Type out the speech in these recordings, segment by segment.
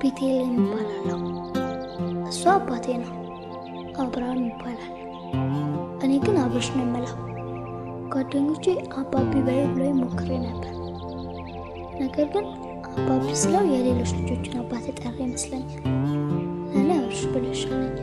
ቤቴልሔም ይባላለሁ። እሱ አባቴ ነው፣ አብርሃም ይባላል። እኔ ግን አብርሽ ነው የምለው። ጓደኞቼ አባቢ በይ ብሎ ሞክሬ ነበር። ነገር ግን አባቢ ስለው የሌሎች ልጆችን አባት የጠራ ይመስለኛል። ለእኔ አብርሽ ብሎ ይሻለኛል።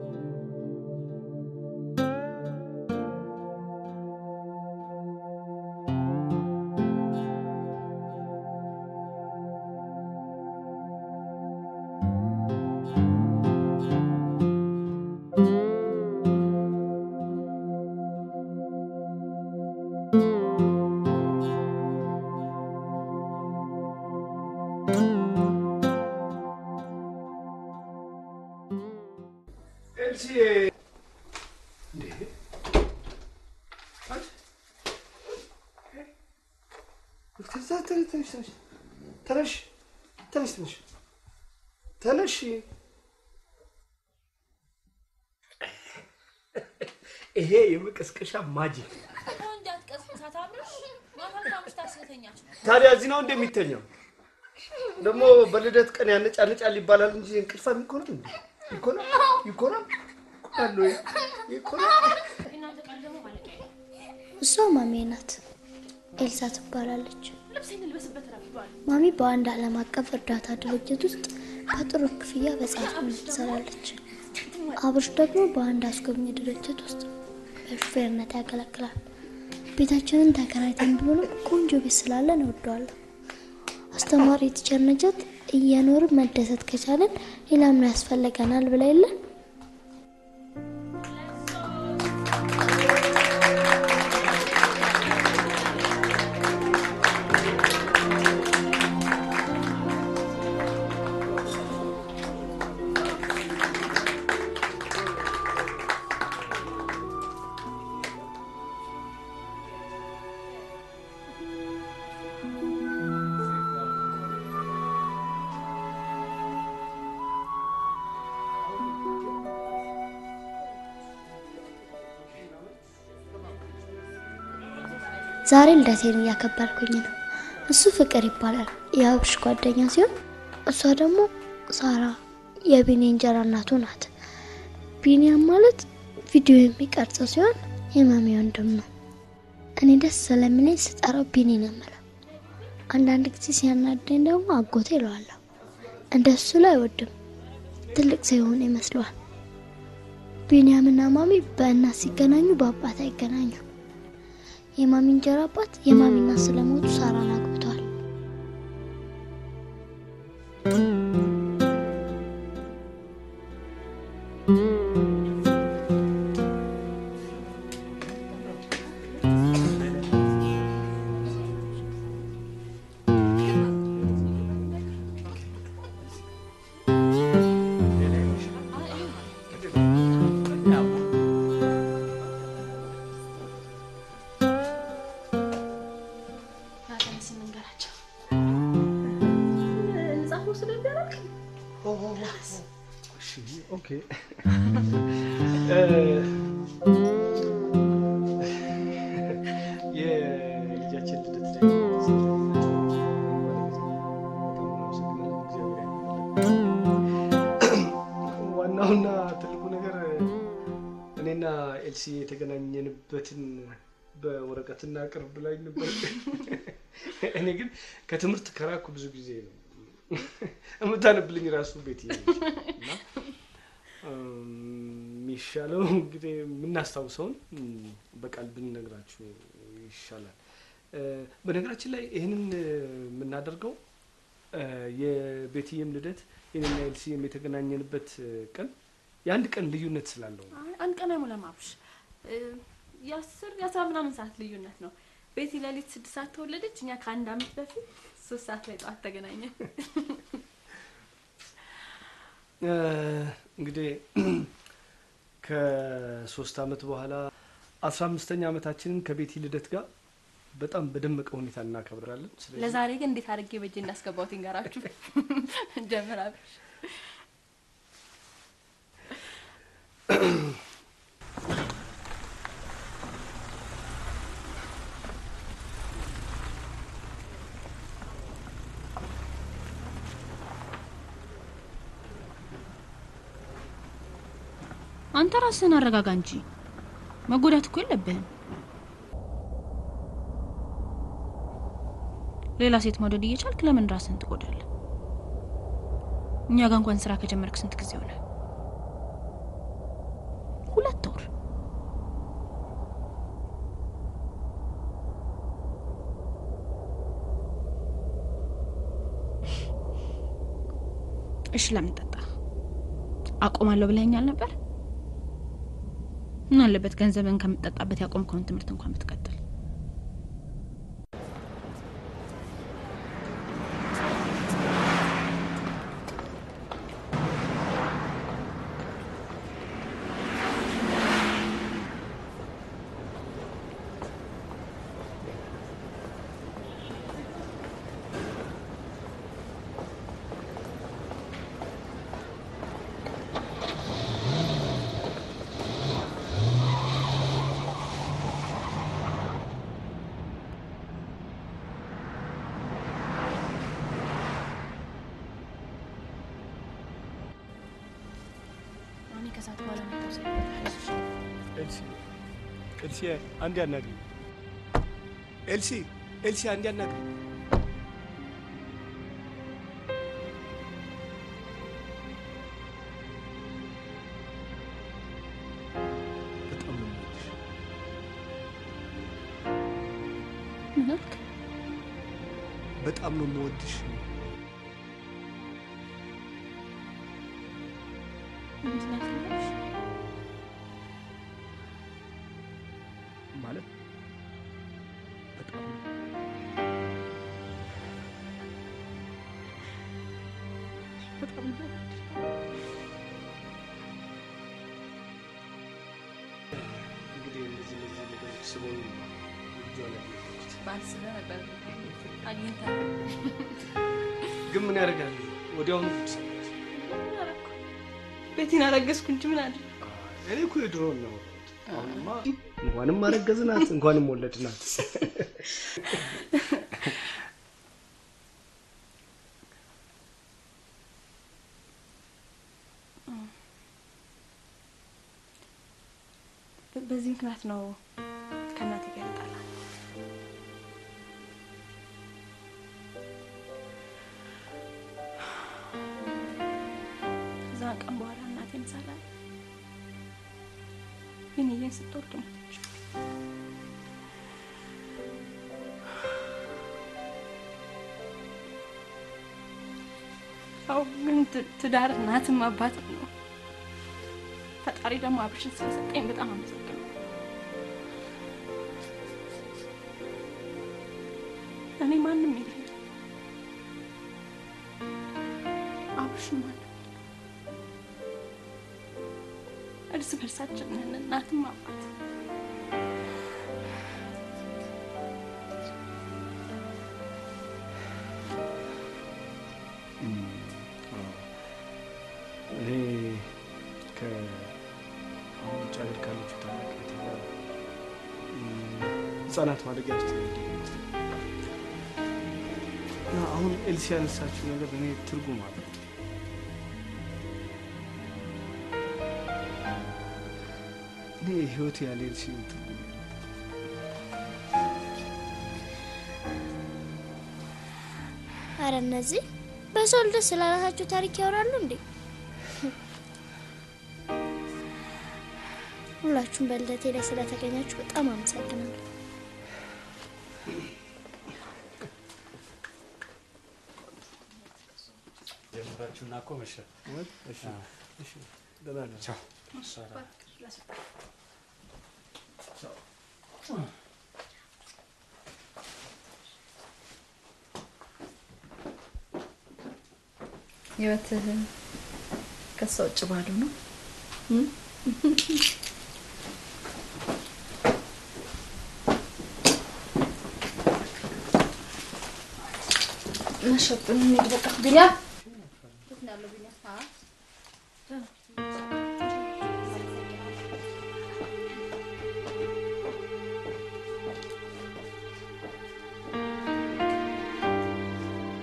ኤልሲዬ እንዴ! አንቺ! ተዛ ተነሽ ተነሽ ተነሽ ተነሽ ተነሽ ተነሽ ይሄ የመቀስቀሻ ማጂክ እንዳትቀስቅሳት አብርሽ። ማታ ካምሽታ ስለተኛች ነው። ታዲያ እዚህ ነው እንደሚተኛው ደግሞ በልደት ቀን ያነጫነጫል ይባላል እንጂ እንቅልፋም ይኮናል እንዴ ይኮናል ይኮናል ይኮናል ወይ ይኮናል እናንተ ቃል ደግሞ ማለቂያ የለም። እሷ ማሜ ናት፣ ኤልሳ ትባላለች። ልብሴን ልበስበት ረፍዷል። ማሚ በአንድ ዓለም አቀፍ እርዳታ ድርጅት ውስጥ በጥሩ ክፍያ በጸሐፊነት ትሰራለች። አብርሽ ደግሞ በአንድ አስጎብኚ ድርጅት ውስጥ በሹፌርነት ያገለግላል። ቤታችንን ተከራይተን ቢሆንም ቆንጆ ቤት ስላለን እወደዋለሁ። አስተማሪ ቲቸር ነጃት እየኖርን መደሰት ከቻለን ሌላ ምን ያስፈልገናል ብላ የለን ዛሬ ልደቴን እያከበርኩኝ ነው። እሱ ፍቅር ይባላል የአብርሽ ጓደኛ ሲሆን እሷ ደግሞ ሳራ የቢኒ እንጀራ እናቱ ናት። ቢኒያም ማለት ቪዲዮ የሚቀርጸው ሲሆን የማሚ ወንድም ነው። እኔ ደስ ስለሚለኝ ስጠራው ቢኒ ነው የምለው። አንዳንድ ጊዜ ሲያናደኝ ደግሞ አጎቴ እለዋለሁ። እንደሱ ላይ አይወድም፣ ትልቅ ሲሆን ይመስለዋል። ቢኒያምና ማሚ በእናት ሲገናኙ በአባት አይገናኙ። የማሚ እንጀራ አባት የማሚ እናት ስለሞቱ ሳራን አግብተዋል። ናተንስ እንንገራቸው። ጻፉ ስለደረቅ ኦኬ የልጃችን ልደት ላይ ዋናውና ትልቁ ነገር እኔና ኤልሲ የተገናኘንበትን በወረቀትና ቅርብ ላይ ነበር። እኔ ግን ከትምህርት ከራኩ ብዙ ጊዜ ነው የምታነብልኝ ራሱ ቤት እና የሚሻለው እንግዲህ የምናስታውሰውን በቃል ብንነግራችሁ ይሻላል። በነገራችን ላይ ይህንን የምናደርገው የቤትዬም ልደት የኔና ኤልሲም የተገናኘንበት ቀን የአንድ ቀን ልዩነት ስላለው ነው። አንድ ቀን አይሞላም አብርሽ። የአስር የአስራ ምናምን ሰዓት ልዩነት ነው። ቤቲ ሌሊት ስድስት ሰዓት ተወለደች። እኛ ከአንድ አመት በፊት ሶስት ሰዓት ላይ ጠዋት ተገናኘን። እንግዲህ ከሶስት አመት በኋላ አስራ አምስተኛ አመታችንን ከቤቲ ልደት ጋር በጣም በደመቀ ሁኔታ እናከብራለን። ስለዚህ ለዛሬ ግን እንዴት አድርጌ በእጄ እንዳስገባሁት ይንገራችሁ። ጀምር አብርሽ። አንተ ራስህን አረጋጋ እንጂ መጎዳት እኮ የለብህም። ሌላ ሴት መውደድ እየቻልክ ለምን ራስህን ትጎዳለህ? እኛ ጋር እንኳን ስራ ከጀመርክ ስንት ጊዜ ሆነ? ሁለት ወር። እሺ ለምን ጠጣ? አቆማለሁ ብለኸኛል ነበር። ምን አለበት ገንዘብን ከምትጠጣበት ያቆምከውን ትምህርት እንኳን ብትቀጥል። እኔ ከሰዓት በኋላ መጣሁ ስል ኤልሲ ኤልሲ አንዴ አናግሪኝ። ኤልሲ ኤልሲ አንዴ አናግሪኝ። በጣም ነው የምወድሽ። ምን አልክ? በጣም ነው የምወድሽ። ምንድን ነው ያልከኝ? ማለት በጣም ነው በጣም ነው የምወድሽ። እንግዲህ እንደዚህ እንደዚህ ነገሮች ስሞኝ ልጇ ላይ ያደረኩት ባልስበህ ነበር አግኝተህ ግን ምን ያደርጋል ወዲያውኑ ጉድ ሰማች። ቤቴን አረገዝኩ እንጂ ምን አለ እኔ እኮ የድሮውን ነው አሁንማ እንኳንም አረገዝናት እንኳንም ወለድናት። በዚህ ምክንያት ነው ከእናቴ ጋር የተጣላነው። ከዛ ቀን በኋላ እናቴን ሳላይ ቢንዬን ስትወልድ ሞተች። ያው ግን ት- ትዳር እናትም አባትም ነው። ፈጣሪ ደግሞ አብርሽን ስለሰጠኝ በጣም አመሰግናለሁ። እኔ ማንም የለኝም። አብርሽ ማንም እርስ በርሳችን ነን፣ እናትም አባት። እኔ ከአሁን ውጭ ሀገር ካለችው ታላቅ እህቴ ጋር እም፣ ህጻናት ማደጊያ ውስጥ ነው ያደግነው። እና አሁን ኤልሲ ያነሳችው ነገር እኔ ትርጉም አለው። እኔ ህይወት ያለ ኤልሲ ትርጉም የለውም። አረ እነዚህ በሰው ልደት ስለራሳቸው ታሪክ ያወራሉ እንዴ? ሁላችሁም በልደቴ ላይ ስለተገኛችሁ በጣም አመሰግናለሁ። ጀምራችሁና እኮ መሸ። እውነት? እሺ፣ እሺ፣ ደህና ነን። ቻው። ህይወትህ ከሷ ውጭ ባዶ ነው። መሸብን እንሂድ በቃ ቢኒያ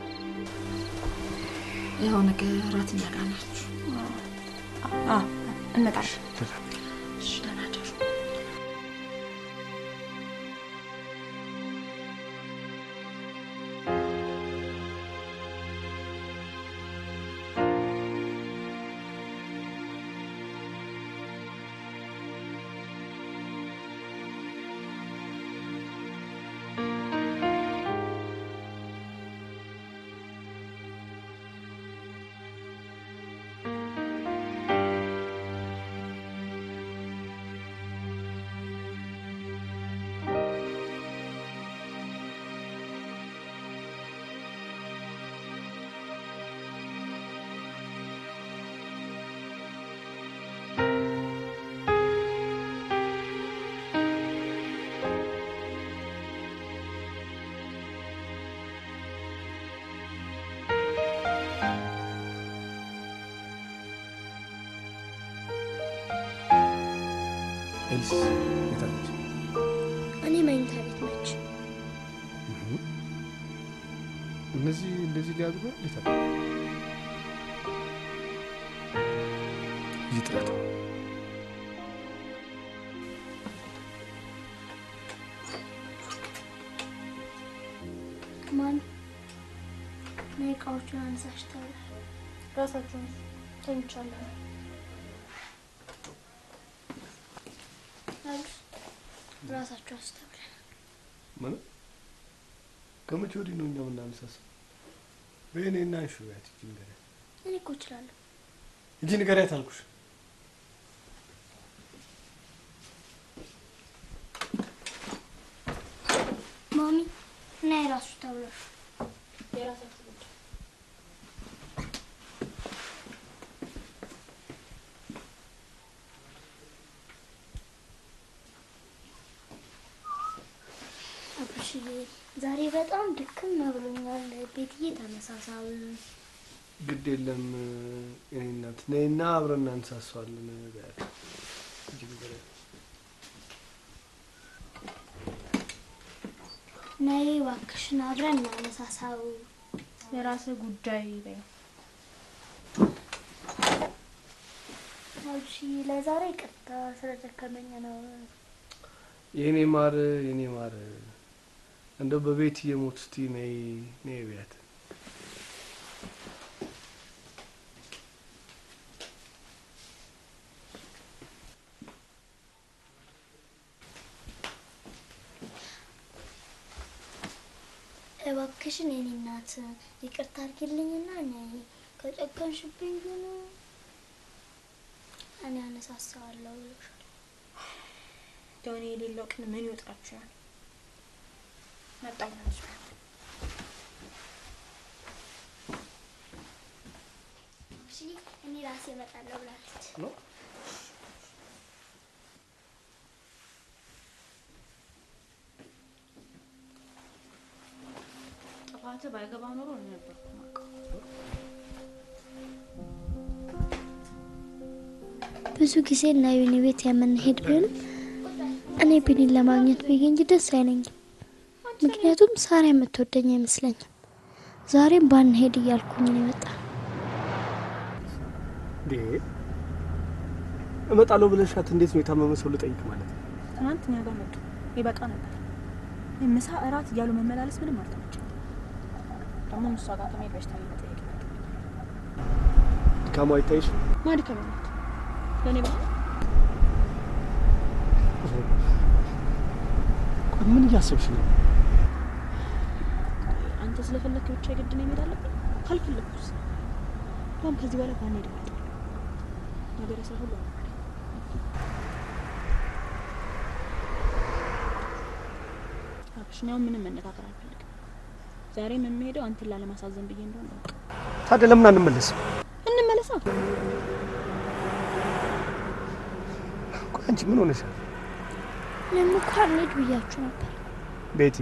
ያው ነገ እራት እኛ ጋር ናችሁ። እንመጣለን። እሺ፣ ደህና እደሩ። ኤልስ የታለች? እኔ መኝታ ቤት ነች። እነዚህ እንደዚህ ሊያድሩ ነው? የታለ? ይህ ጥረት ማን እኔ እቃዎቹን አነሳሽ ተብሏል። ራሳችሁን ተኝቻለሁ። አሉስ ራሳቸው አስተብለን ማለት ከመቼ ወዲህ ነው እኛ የምናነሳሳው? በእኔ እና አንሹ ያት እጅ ንገሪያት፣ እኔ እኮ እችላለሁ። እጅ ንገሪያት አልኩሽ። ማሚ እና የራሱ ተብሏል። አብርሽዬ ዛሬ በጣም ድክም ብሎኛል። ቤትዬ ተመሳሳዊ ግድ የለም የኔ እናት ነይና አብረን እናነሳሳዋለን በያት። እጅ ንገሪያት። ነይ እባክሽን አብረን እናነሳሳው። የራስህ ጉዳይ በይ። አብርሽዬ ለዛሬ ይቅርታ ስለደከመኝ ነው። የኔ ማር የኔ ማር እንደው በቤት እየሞት እስቲ ነይ ነይ በያት። እባክሽን የኔ እናት ይቅርታ አድርጊልኝና ነይ። ከጨከንሽብኝ ግን እኔ አነሳሳዋለሁ ብሎሻል። እንደው እኔ የሌለው ቀን ምን ይወጣችኋል? መጣሁ ማለት ነው። እሺ እኔ ራሴ እመጣለሁ ብላለች። ነው ጥፋትህ ባይገባ ኖሮ እኔ ነበርኩ የማውቀው። ብዙ ጊዜ እና ዩኒ ቤት የምንሄድ ቢሆንም እኔ ቢኒን ለማግኘት ብዬ እንጂ ደስ አይለኝም። ምክንያቱም ሳራ የምትወደኝ አይመስለኝም። ዛሬም ባንሄድ እያልኩኝ ነው የመጣ እንዴ እመጣለሁ ብለሻት እንዴት ነው የታመመ ሰው ልጠይቅ ማለት ነው? ትናንት እኛ ጋር መጡ። ይበቃ ነበር። ይህ ምሳ እራት እያሉ መመላለስ ምንም አልተመቸኝም። ደግሞ እሷ ጋር ከመሄድ በሽታ መጠየቅ ነበር። ድካሙ አይታይሽ? ማድከም ናት ለእኔ ብላ ቆይ ምን እያሰብሽ ነው? አንተ ስለፈለክ ብቻ የግድ ነው መሄድ አለብኝ? ካልፈለግኩስ እንኳን ከዚህ በኋላ ባንሄድ እመርጣለሁ። ነገር ሰው ሁሉ ነው አብሽኛው ምንም መነጋገር አልፈልግም። ዛሬም የምሄደው አንተን ላለማሳዘን ብዬ እንደሆነ እወቅ። ታዲያ ለምን አንመለስም? እንመለሳ። ቆይ አንቺ ምን ሆነሻል? እኔም እኮ አንሄድ ብያችሁ ነበር። ቤቲ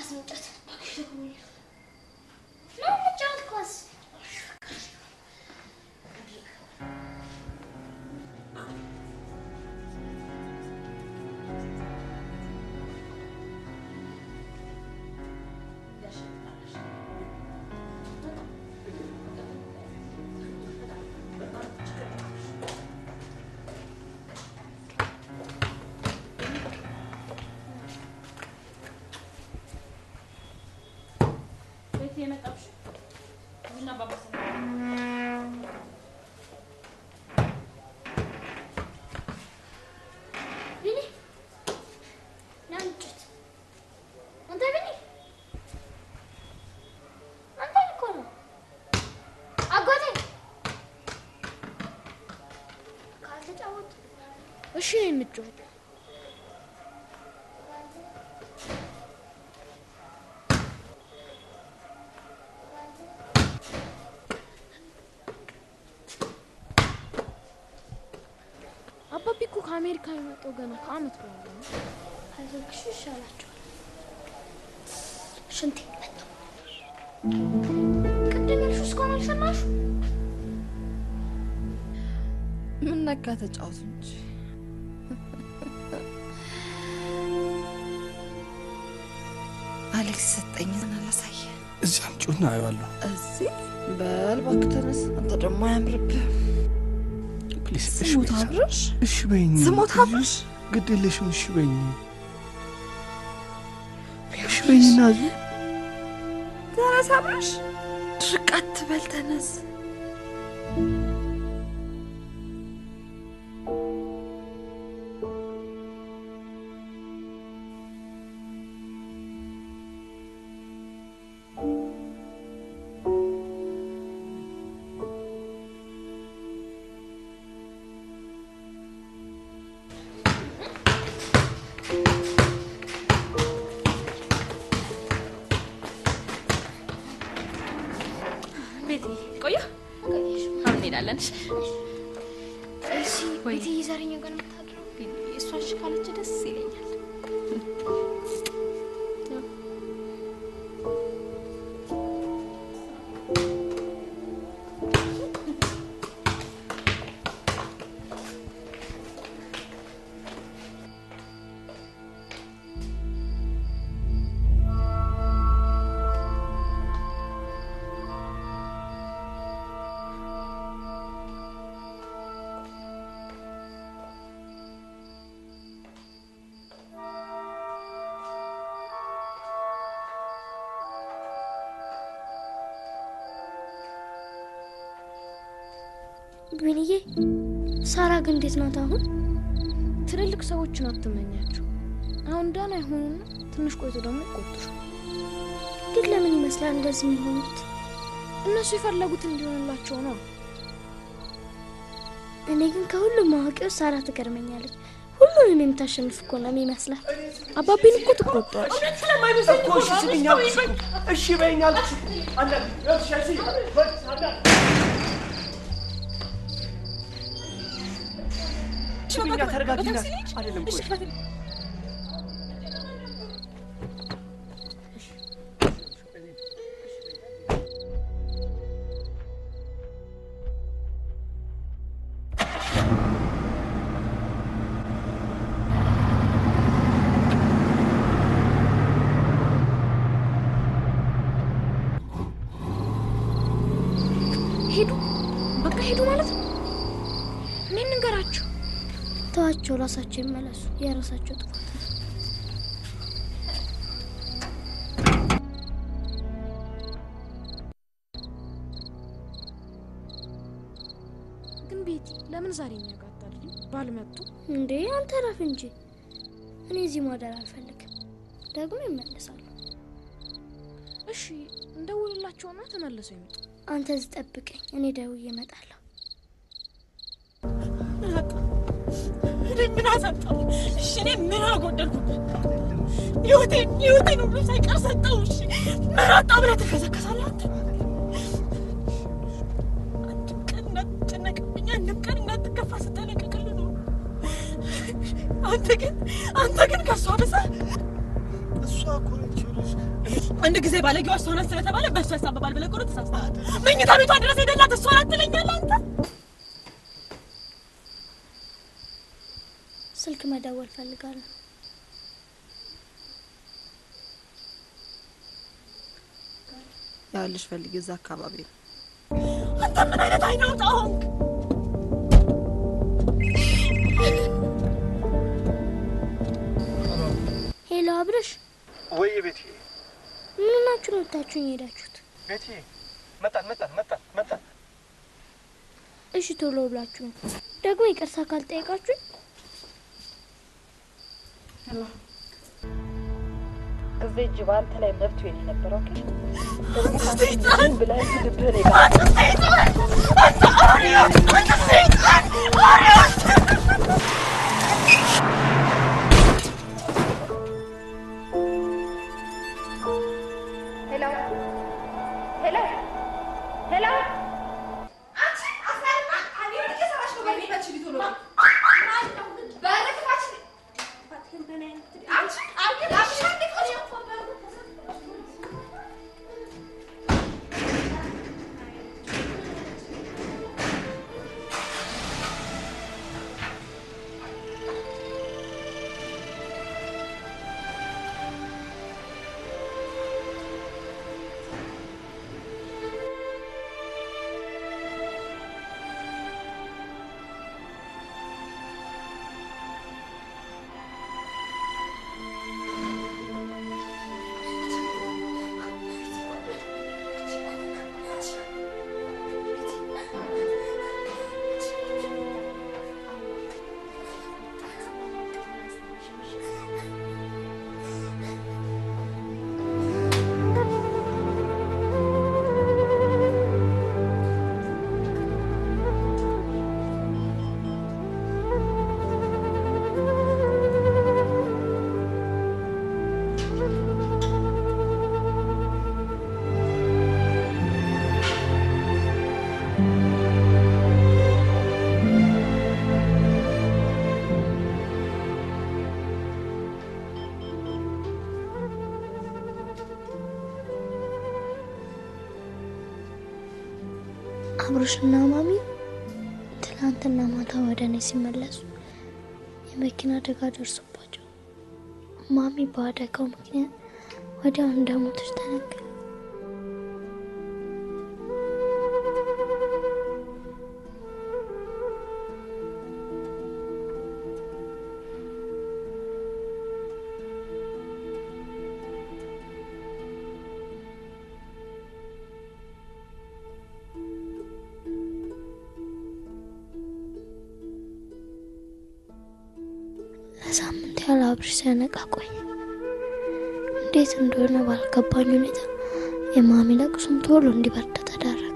እንጨት ነው እንጫወት ኳስ ቤት የመጣብሽ ቡና ባባሰ ቢኒ ና እንጨት አንተ ቢኒ አንተ እኮ ነው አጎቴ ካልተጫወት እሺ እንጫወት። አባቢ እኮ ከአሜሪካ የመጣው ገና ከአመት በኋላ ነው። አይዞሽ ይሻላቸዋል ሽንቴ መጣ ቅድም ያልሽው እስካሁን አልሰማሽም ምን ነካ? ተጫወቱ እንጂ አሌክስ ሰጠኝን አላሳየ እዚህ አምጪውና አየዋለሁ። እዚህ በል እባክህ ተነስ። አንተ ደግሞ አያምርብህ። ፕሊዝ እሺ ስሞት በይኝ። አብረሽ እሺ በይኝ። ስሞት አብረሽ ግድ የለሽም። እሺ በይኝ። እሺ በይኝና እዚሁ ተነስ አብረሽ ድርቅ አትበል ተነስ። ቤት ቆየ አሁን እንሄዳለን። እሺ? እሺ ወይ። ቤት እየዛሬኛ ጋር የምታድረው እሷ እሺ ካለች ደስ ይለኛል። ቢኒዬ ሳራ ግን እንዴት ናት አሁን ትልልቅ ሰዎችን አትመኛቸው። አሁን ዳና ይሆኑና ትንሽ ቆይቶ ደግሞ ይቆጡሻል። ግን ለምን ይመስላል እንደዚህ የሚሆኑት እነሱ የፈለጉት እንዲሆንላቸው ነው። እኔ ግን ከሁሉም አዋቂዎች ሳራ ትገርመኛለች ሁሉንም የምታሸንፍ እኮ ነው የሚመስላት አባቤን እኮ ትቆጧል። እኮ እሺ ስሚኝ አልኩሽ እኮ። እሺ በይኝ አልኩሽ እኮ። አንዳንዴ ይኸውልሽ፣ እሺ በል፣ አንዳንዴ ስሚኛ፣ ተረጋጊና አይደለም ቆይ ሄዱ፣ በቃ ሄዱ ማለት ነው። እኔ እንገራቸው። ተዋቸው ራሳቸው ይመለሱ የራሳቸው ጥፋት ነው። ግን ቤቲ ለምን ዛሬ እኛ ጋር አታድሪም? ባልመጡ እንዴ አንተ ረፍ እንጂ እኔ እዚህ ማደር አልፈልግም ደግሞ ይመለሳሉ እሺ፣ እንደውልላቸውና ተመልሰው ይመጡ። አንተ እዚህ ጠብቀኝ እኔ ደውዬ እመጣለሁ እኔ ምን አሳጣሁ? እሺ እኔ ምን አጎደልኩበት? ህይወቴን ህይወቴን ሁሉ ሳይቀር ሰጠው። እሺ ምን አጣሁ ብለህ ትከሰከሳለህ አንተ? አንድም ቀን እንዳትጨነቅብኝ፣ አንድም ቀን እንዳትከፋ ስጠነቀቅልህ ነው። አንተ ግን አንተ ግን ከእሷ ብሰህ እሷ አንድ ጊዜ ባለጌዋ እሷ ናት ስለተባለ በእሷ ያሳብባል ብለህ እኮ ነው ተሳስተሃል። መኝታ ቤቷ ድረስ ሄደላት እሷ ናት ትለኛለህ አንተ። ስልክ መደወል ፈልጋለሁ። ያልሽ ፈልጊ እዛ አካባቢ ነው። አንተ ምን አይነት አይነ አውጣ ሆንክ? ሄሎ አብረሽ፣ ወይ ቤቴ ምን ናችሁ ነው ወታችሁኝ ሄዳችሁት? ቤቴ መጣን መጣን መጣን መጣን። እሺ ቶሎ ብላችሁ ነው ደግሞ ይቅርታ ካልጠየቃችሁኝ ጊዜ እጅ በአንተ ላይ መብት የኔ ነበረው። ኦኬ ደግሞ ካንተ ብለህ ልብህን ይጋ አብሮሽና ማሚ ትናንትና ማታ ወደ እኔ ሲመለሱ የመኪና አደጋ ደርሶባቸው ማሚ በአደጋው ምክንያት ወዲያው እንደሞተች ተነገረ። ለሳምንት ያህል አብርሽ ሲያነቃ ቆየ። እንዴት እንደሆነ ባልገባኝ ሁኔታ የማሚ ለቅሶም ቶሎ እንዲበርድ ተዳረገ።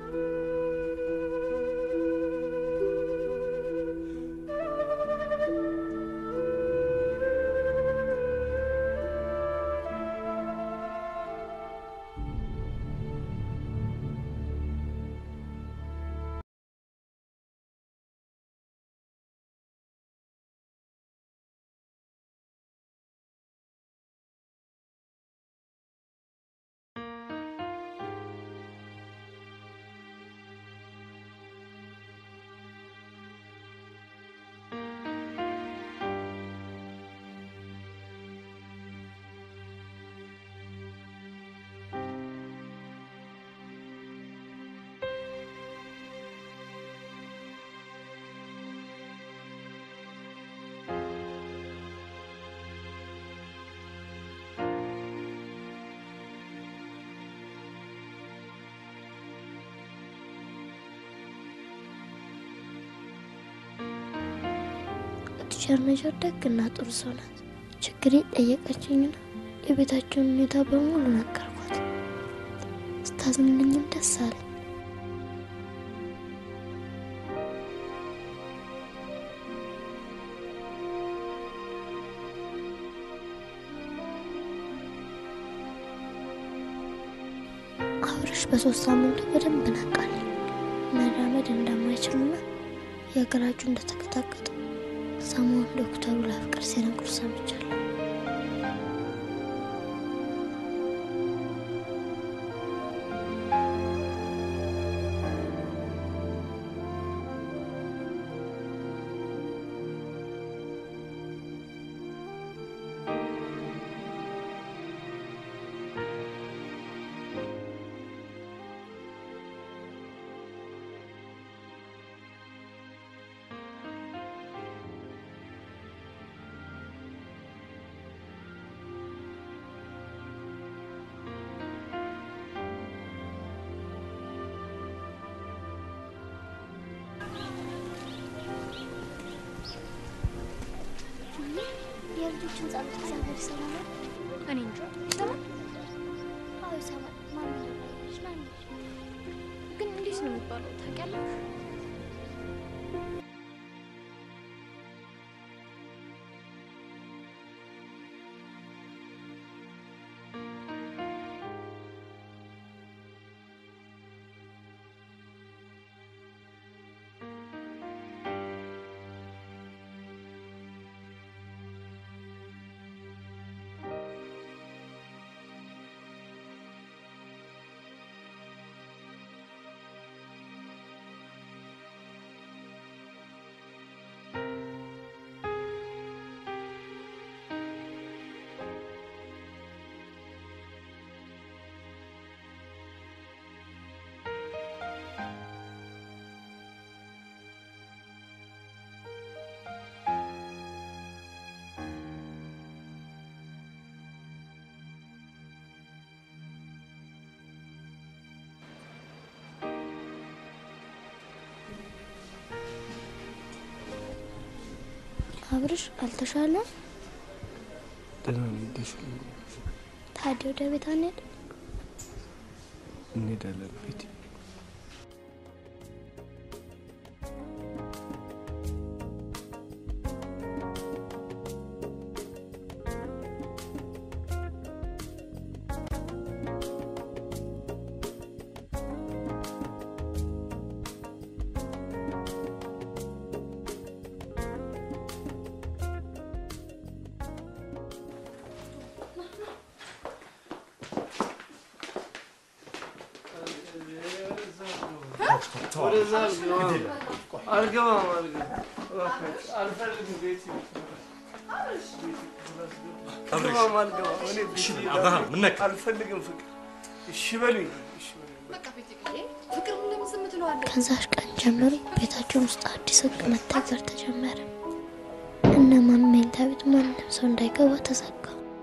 ቲቸር ነጆር ደግና ጥሩ ሰው ናት። ችግሬን ጠየቀችኝና የቤታቸውን ሁኔታ በሙሉ ነገርኳት። ስታዝንልኝም ደስ አለኝ። አብርሽ በሶስት ሳምንቱ በደንብ ነቃልኝ። መራመድ እንደማይችልና የግራ እጁ እንደተቀጣቀጠ ሰሞኑን ዶክተሩ ለፍቅር ሲነግሩ ሰምቻለሁ። የልጆችን ጸሎት እግዚአብሔር ይሰማል። እኔ እንጃ ይሰማል። አዎ ይሰማል። ማሚ ነች ና እንሂድ። ግን እንዴት ነው የሚባለው ታውቂያለሽ? አብርሽ አልተሻለም? ደህና ነኝ። ተሻለ ታዲያ ወደ ቤት አንሄድ? እንሄዳለን ቤቴ ወደዛ አልገባም አልገባም አልፈልግም ቤት አልገባም አልገባም እኔ ቤት አብርሃም ምን ነካ? አልፈልግም ፍቅር እሺ በሉኝ እሺ በሉኝ ፍቅር ለምን ዝም ትለዋለህ? ከዛሽ ቀን ጀምሮ ቤታችን ውስጥ አዲስ ህግ መተግበር ተጀመረ። እነ ማሚ መኝታ ቤት ማንም ሰው እንዳይገባ ተዘጋ።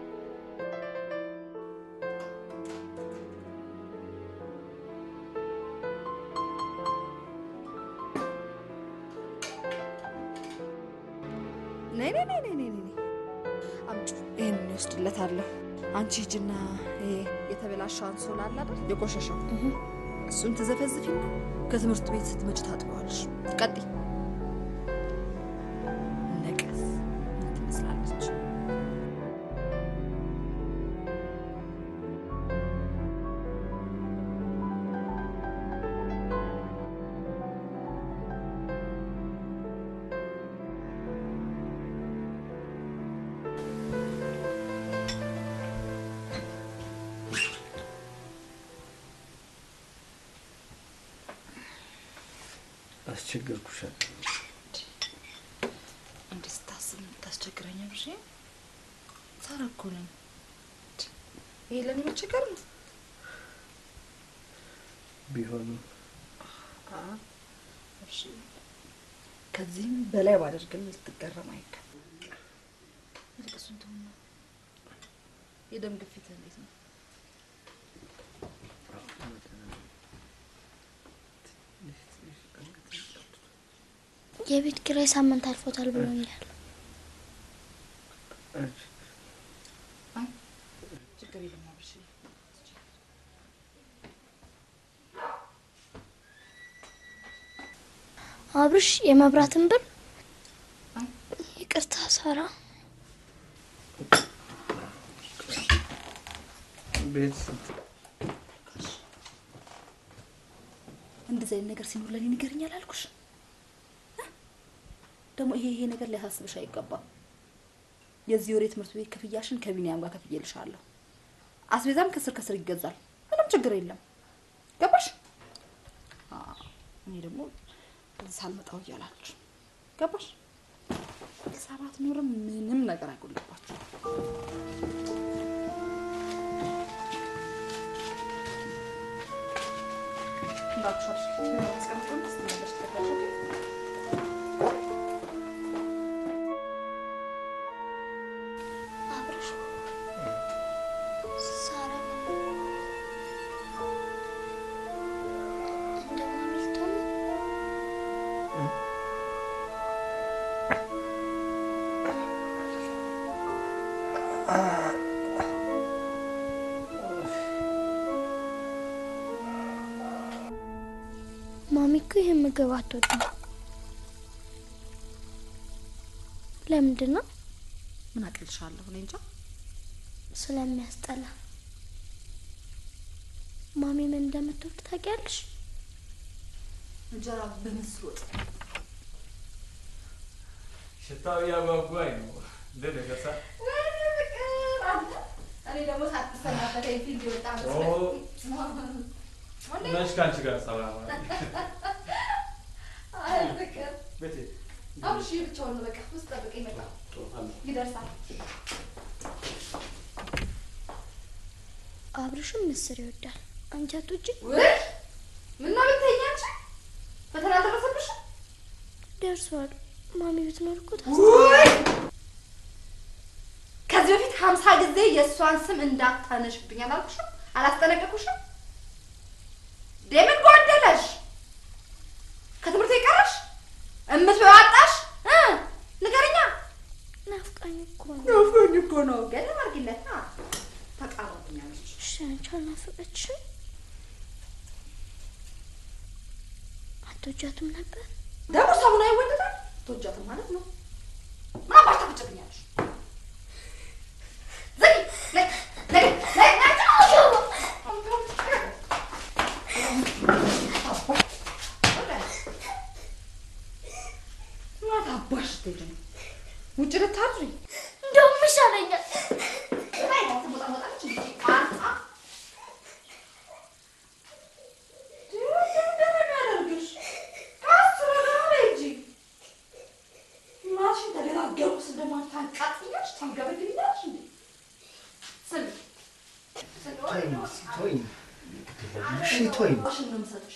ነይ ነይ ነይ ነይ ነይ ነይ አምጪ። ይሄንን እወስድለታለሁ። አንቺ ሂጂና ይሄ የተበላሸው አንሶላ አለ አይደል? የቆሸሸው እሱን ትዘፈዝፊና ከትምህርት ቤት ስትመጪ ታጥበዋለሽ። ቀጥይ። ነቀስ ምን ትመስላለች? አስቸገርኩሽ እንዲህ ስታስብ የምታስቸግረኝ ብሽ ሳራ እኮ ነኝ። ይሄ ለእኔ መቸገር ነው። ቢሆንም እሺ፣ ከዚህም በላይ ባደርግልህ ልትገረም አይገባም። ይልቅ እሱን ተውና የደም ግፊት እንዴት ነው? የቤት ኪራይ ሳምንት አልፎታል ብሎኛል። ችግር የለም አብርሽ። አብርሽ የመብራትን ብር ይቅርታ ሳራ ቤት እንደዚህ አይነት ነገር ሲኖር ለእኔ ንገርኛል አልኩሽ። እ? ደግሞ ይሄ ይሄ ነገር ሊያሳስብሽ አይገባም። የዚህ ወር የትምህርት ቤት ክፍያሽን ከቢኒያም ጋር ከፍዬልሻለሁ። አስቤዛም ከስር ከስር ይገዛል። ምንም ችግር የለም። ገባሽ? አዎ፣ እኔ ደግሞ እዚህ ሳልመጣው እያላችሁ ገባሽ? ሰባት ኖርም ምንም ነገር አይጎልባችሁ። እንዳትሻሽ አስቀምጦን ስትመለሽ ተፈለገ አብርሽ ሳራ እንደ ማሚ ልትሆን ነው? ማሚ እኮ ይህን ምግብ አትወድም። ለምንድን ነው? ምን አቅልሻለሁ? እኔ እንጃ። ስለሚያስጠላ። ማሚ ምን እንደምትወድ ታውቂያለሽ? እንጀራ በምስር ወጥ ሽታው እያጓጓኝ ነው። ልደገሳ እኔ ደግሞ ሳትሰናበተኝ ፊልድ የወጣ መች ከአንቺ ጋር ሰላም አይ ፍቅር ቤቴ አብሽ ብቻውን ነው። በቃ ውስጥ ጠብቀኝ፣ ይመጣል ይደርሳል። አብርሽም ምስር ይወዳል። አንቺ አትወጂም? ውይ ምነው ብትይኝ አንቺ ፈተና ደረሰብሽ? ደርሷል። ማሚ ብትኖር እኮ ታስ ውይ ከዚህ በፊት ሀምሳ ጊዜ የእሷን ስም እንዳታነሽብኝ አላልኩሽም? አላስጠነቀቁሽም? ደምን ጎደለሽ? ከትምህርት የቀረሽ እምትበይው አጣሽ? እ ንገረኛ። ናፍቃኝ እኮ ነው። ናፍቆኝ እኮ ነው። ገለም አድርጊለት። ተቃረብኛለች። እሺ አንቺ አልናፈቀችሽም? አትወጃትም ነበር? ደግሞ ሰሙን አይወደዳል። ትወጃትም ማለት ነው። ምን አባሽ ታፍጭብኛለሽ? ዘጊ ነይ ነይ ነይ ማታ አባሽ ስትሄጂ ነው ውጭ ልታድሪ? እንደውም ይሻለኛል። ላይ ትሞጣሞጣለች እንዴ? ቃጣ እንደሚያደርግሽ ከአስር ወደ ኋላ ሂጂ። እናትሽን ተደጋገምኩ እንደማታቃጥያለሽ ታንገበግብኛለሽ እንዴ? ስሚ ተወኝ እስኪ ተወኝ። እሺ ተወኝ። ሽን ነው የምሰጥሽ።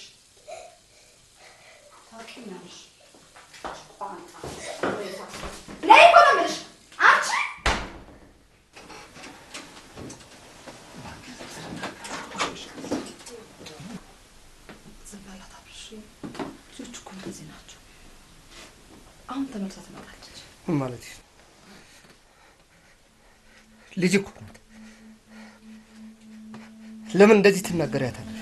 ታውቂኛለሽ። ቋንጣ ወይታ ነይ እኮ ነው የምልሽ አንቺ ዝም በላት አብርሽ። ልጆች እኮ እንደዚህ ናቸው። አሁን ተመልሳ ትመጣለች። ምን ማለት ነው? ልጅ እኮ ናት። ለምን እንደዚህ ትናገሪያታለሽ?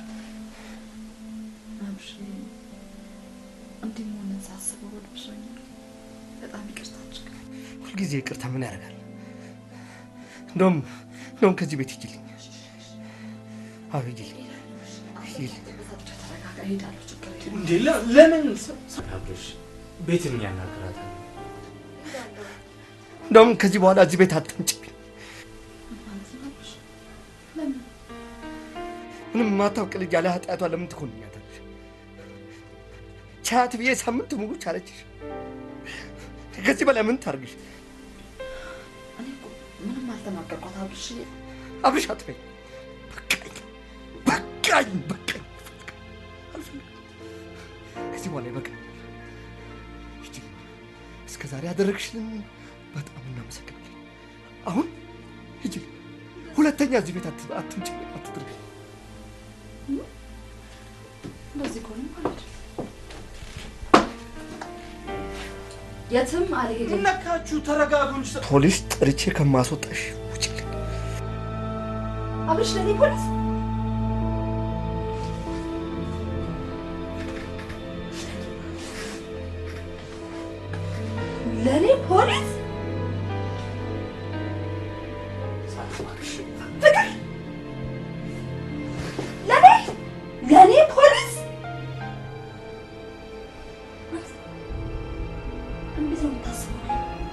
አብርሽ እንዲህ መሆንን ሳስበው ወደ ብሶኛል። በጣም ይቅርታ አድርግ። ሁልጊዜ ይቅርታ ምን ያደርጋል? እንደውም እንደውም ከዚህ ቤት ሂጂልኝ። አዎ ሂጂልኝ፣ ሂጂልኝ። በዛብቻ ተረጋጋ። እሄዳለሁ። ችግር የለም። እንዴ ለ- ለምን አብርሽ ቤትን ያናግራታል? እንደውም ከዚህ በኋላ እዚህ ቤት አትምጪብኝ። ማለት ነው አብርሽ? ለምን ምንም የማታውቅ ልጅ ያለ ኃጢአቷ ለምን ትኮንኛታለሽ? ቻት ብዬ ሳምንት ሙሉ ቻለችሽ። ከዚህ በላይ ምን ታርግሽ? እኔ እኮ ምንም አልተናገርኳት አብርሽ። አብርሽ አትበይ። በቃኝ፣ በቃኝ፣ በቃኝ። አልፈልግም። ከዚህ በኋላ ይበቃኝ። ሂጂ። እስከ ዛሬ ያደረግሽልን በጣም እናመሰግናለን። አሁን ሂጂ። ሁለተኛ እዚህ ቤት አት- አትምጪ፣ አትድረጊ። እንደዚህ ከሆነ ማለት ነው የትም አልሄድም። ነካችሁ? ተረጋጉ እንጂ ፖሊስ ጠርቼ ከማስወጣሽ ውጭልኝ። አብርሽ ለኔ ፖሊስ ለኔ ፖሊስ ፍቅር ለኔ ለኔ ፖሊስ እንዴት ነው የምታስበው?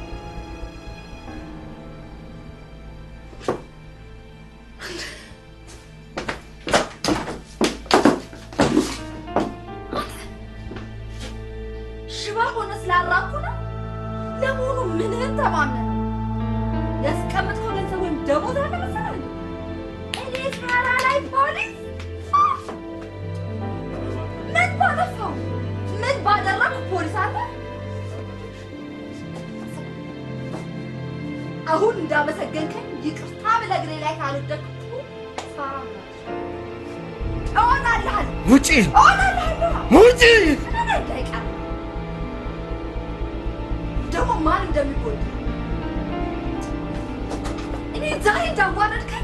ሽባ ሆነ ስላራኩ ነው። ለመሆኑ ምንህን ተማምነህ ነው? ያስቀምጥከው ገንዘብ ወይም ደሞዝ አለ መሰለህ? እኔ ሳራ ላይ ፖሊስ ምን ባጠፋው ምን ባደረግኩ ፖሊስ አለ? አሁን እንዳመሰገንከኝ ይቅርታ ብለህ እግሬ ላይ ካልወደቅኩ ሳራ እሆናለሁ ውጪ! እሆናለሁ ውጪ! አይቀርም ደግሞ ማን እንደሚጎዳ እኔ ዛሬ እንዳዋረድከኝ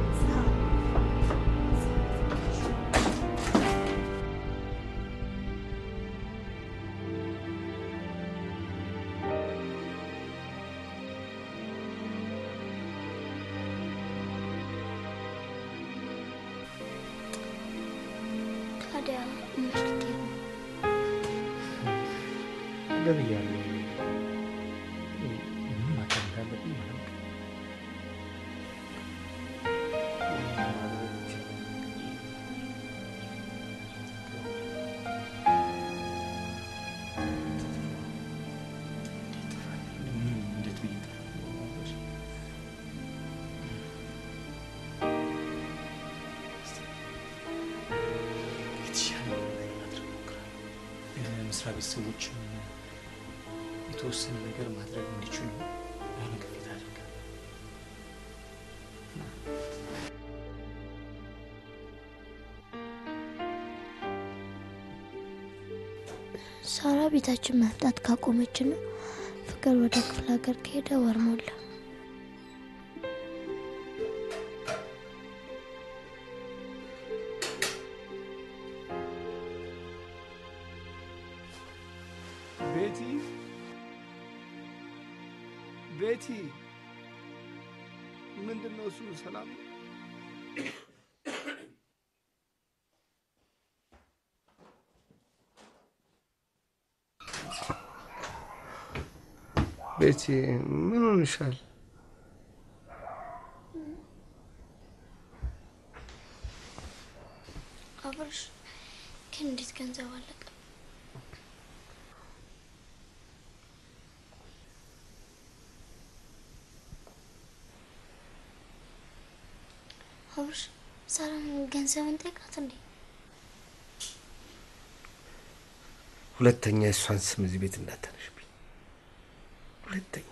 ታዲያ መች ልትሄድ ነው? ገብያለሁ። ምን ማድረግ እንዳለብኝ አላውቅም። ምን እንዴት ብዬ እጠራለሁ? የተሻለ ነገር ማድረግ እሞክራለሁ። መስሪያ ቤት ሰዎችም የተወሰነ ነገር ማድረግ እንዲችሉ የሆነ ግፊት አድርጋለሁ። ሳራ ቤታችን መምጣት ካቆመችና ፍቅር ወደ ክፍለ ሀገር ከሄደ ወር ሞላ። ቤቲ ቤቲ፣ ምንድን ነው እሱ? ሰላም ነው? ቤቲ ምን ሆንሻል? አብርሽ ግን እንዴት ገንዘብ አለቀ? አብርሽ ሳራን ገንዘብን ጠይቃት እንዴ? ሁለተኛ የእሷን ስም እዚህ ቤት እንዳታነሽብኝ። ሁለተኛ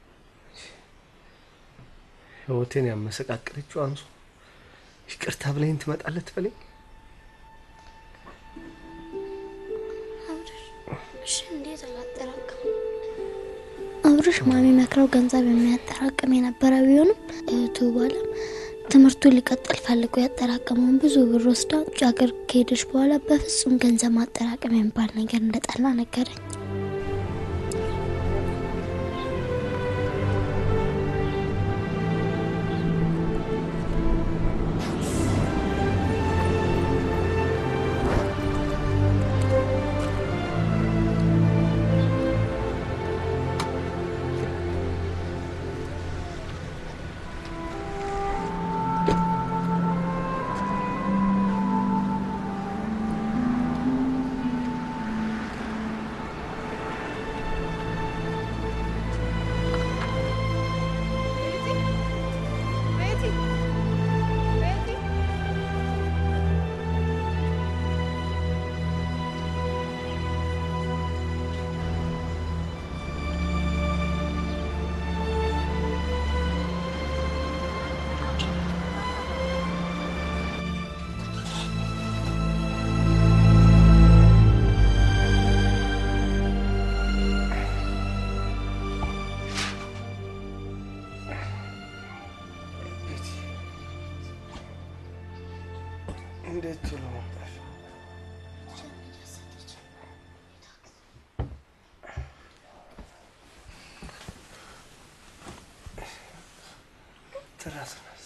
ህይወቴን ያመሰቃቀለችው አንሱ ይቅርታ ብለኝ ትመጣለት በለኝ። አብርሽ እሺ፣ እንዴት አላጠራቅም? አብርሽ ማሚ መክረው ገንዘብ የሚያጠራቅም የነበረ ቢሆንም እህቱ ባለም ትምህርቱ ሊቀጥል ፈልጎ ያጠራቀመውን ብዙ ብር ወስዳ ውጭ ሀገር ከሄደች በኋላ በፍጹም ገንዘብ ማጠራቀም የሚባል ነገር እንደጠላ ነገረኝ። እንዴት ቶሎ መጣሽ? ትራስ ናስ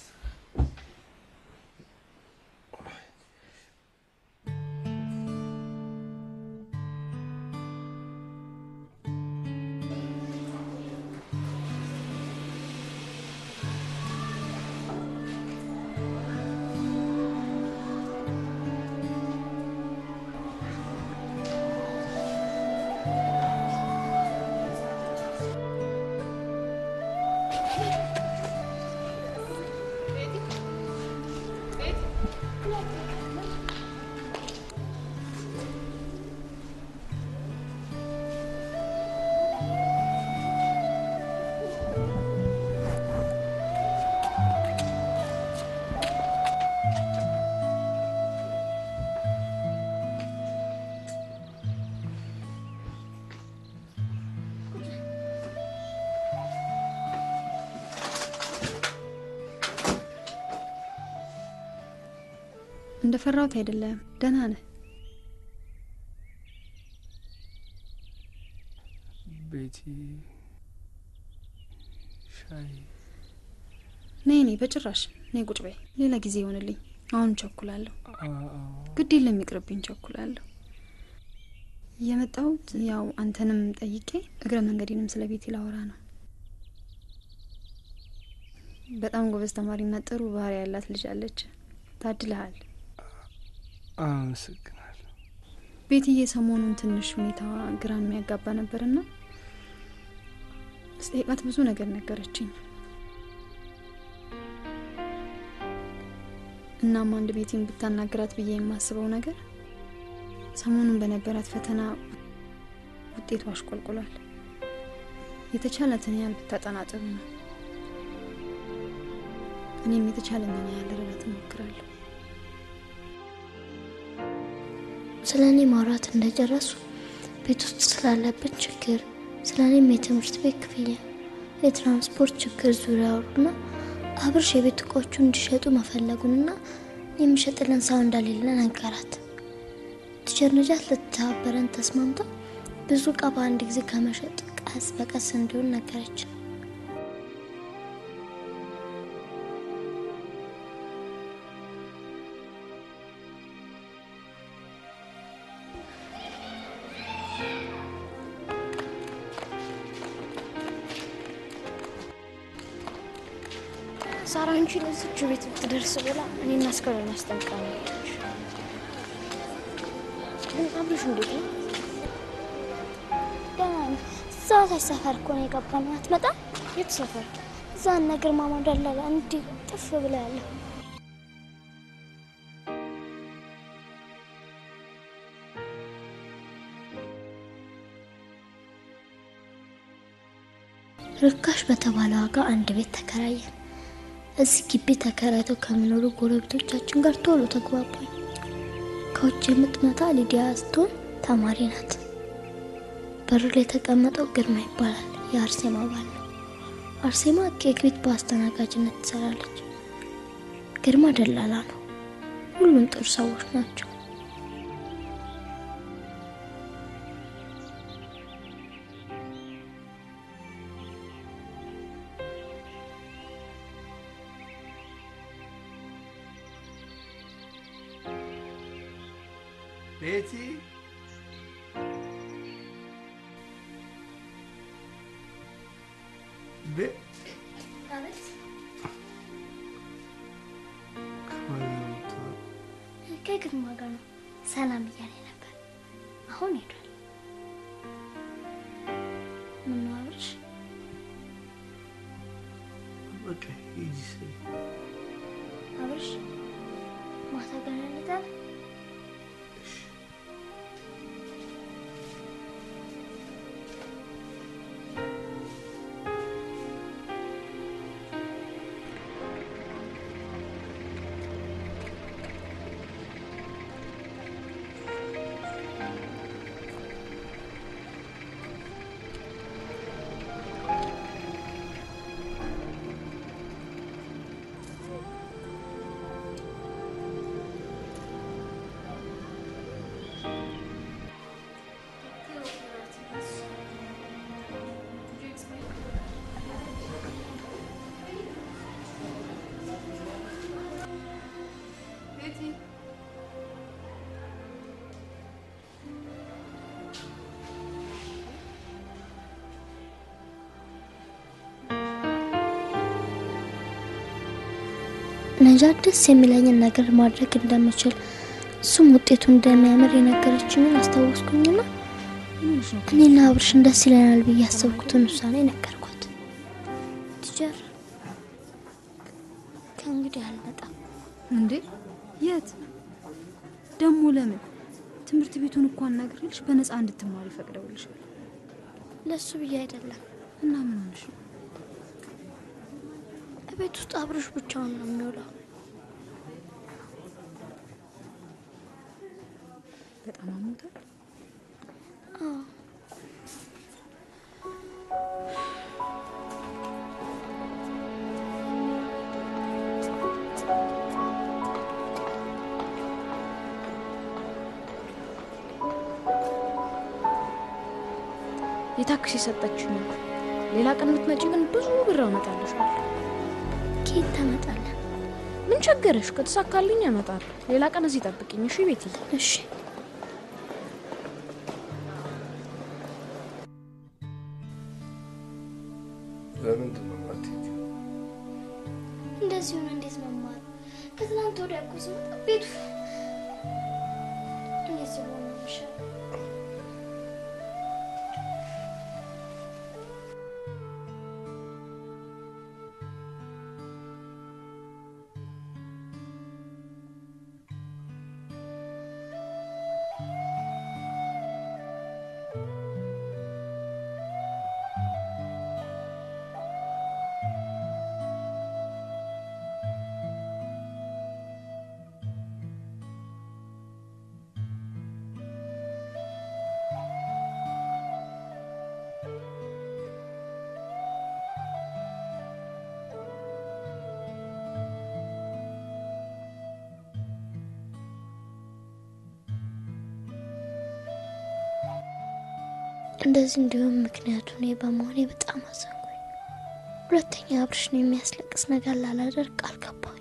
እንደ ፈራሁት አይደለም፣ ደህና ነህ። ቤቲ ሻይ ነይ ነይ፣ በጭራሽ ነይ፣ ቁጭ በይ። ሌላ ጊዜ ይሆንልኝ። አሁን ቸኩላለሁ። ግድ የለም ይቅርብኝ፣ ቸኩላለሁ። የመጣሁት ያው አንተንም ጠይቄ እግረ መንገዴንም ስለ ቤቲ ላወራ ነው። በጣም ጎበዝ ተማሪና ጥሩ ባህሪ ያላት ልጅ አለች። ታድልሃል። አመሰግናለሁ። ቤትዬ ሰሞኑን ትንሽ ሁኔታዋ ግራ የሚያጋባ ነበርና ስጠይቃት ብዙ ነገር ነገረችኝ። እናም አንድ ቤቲን ብታናግራት ብዬ የማስበው ነገር ሰሞኑን በነበራት ፈተና ውጤቷ አሽቆልቁሏል። የተቻላትን ያህል ብታጠና ጥሩ ነው። እኔም የተቻለኝን ያህል ልረዳት እሞክራለሁ። ስለ እኔ ማውራት እንደጨረሱ ቤት ውስጥ ስላለብን ችግር፣ ስለ እኔም የትምህርት ቤት ክፍያ፣ የትራንስፖርት ችግር ዙሪያ አወሩና አብርሽ የቤት እቃዎቹ እንዲሸጡ መፈለጉንና የሚሸጥልን ሰው እንደሌለ ነገራት። ቲቸር ነጃት ልትተባበረን ተስማምታ ብዙ እቃ በአንድ ጊዜ ከመሸጥ ቀስ በቀስ እንዲሆን ነገረችን። ሳራ አንቺ ለዚች ቤት ብትደርስ ብላ እኔና አስከሬን አስጠንቅቃ ነው የሄደች። ግን አብርሽ እንዴት ነው? ደህና ነኝ። እዛ ታች ሰፈር እኮ ነው የገባነው። አትመጣም? የት ሰፈር? እዛ እነ ግርማ ሞደለላ እንዲህ ጥፍ ብላ ያለው ርካሽ በተባለ ዋጋ አንድ ቤት ተከራየን። እዚህ ግቢ ተከራይተው ከሚኖሩ ጎረቤቶቻችን ጋር ቶሎ ተግባባኝ። ከውጭ የምትመጣ ሊዲያ ስትሆን ተማሪ ናት። በሩ ላይ የተቀመጠው ግርማ ይባላል። የአርሴማ ባል ነው። አርሴማ ኬክ ቤት በአስተናጋጅነት ትሰራለች። ግርማ ደላላ ነው። ሁሉም ጥሩ ሰዎች ናቸው። ቤቲ ቤ ከግርማ ጋር ነው ሰላም እያለ ነበር። አሁን ሄዷል። ምነው አብርሽ? በቃ ሂጂ ስል አብርሽ ማታ ገና እንሄዳለን። ነጃት ደስ የሚለኝን ነገር ማድረግ እንደምችል እሱም ውጤቱ እንደሚያምር የነገረችኝን አስታወስኩኝና እኔና አብርሽን ደስ ይለናል ብዬ ያሰብኩትን ውሳኔ ነገርኳት። ቲቸር ከእንግዲህ አልመጣም። እንዴ የት ደግሞ? ለምን? ትምህርት ቤቱን እኮ አናግሬልሽ በነፃ እንድትማሪ ፈቅደውልሻል። ለእሱ ብዬ አይደለም። እና ምን ሆነሽ ነው? ቤት ውስጥ አብርሽ ብቻውን ነው የሚውለው። በጣም አሞታል። አዎ የታክሲ የሰጠችኝ ነው። ሌላ ቀን ብትመጪ ግን ብዙ ብር አመጣልሻለሁ። ኬት ታመጣለህ? ምን ቸገረሽ? ከተሳካልኝ ያመጣለሁ። ሌላ ቀን እዚህ ጠብቅኝ እሺ ቤትዬ? እሺ ለምንድን ነው የማትሄጂው? እንደዚህ ሆነ እንዴት መማር? ከትናንት ወዲያ እኮ ስመጣ ቤቱ እንደዚህ ሆነ ይሻላል። እንደዚህ እንዲሁም ምክንያቱ እኔ በመሆኔ በጣም አዘንኩኝ። ሁለተኛ አብርሽን የሚያስለቅስ ነገር ላላደርግ ቃል ገባሁኝ።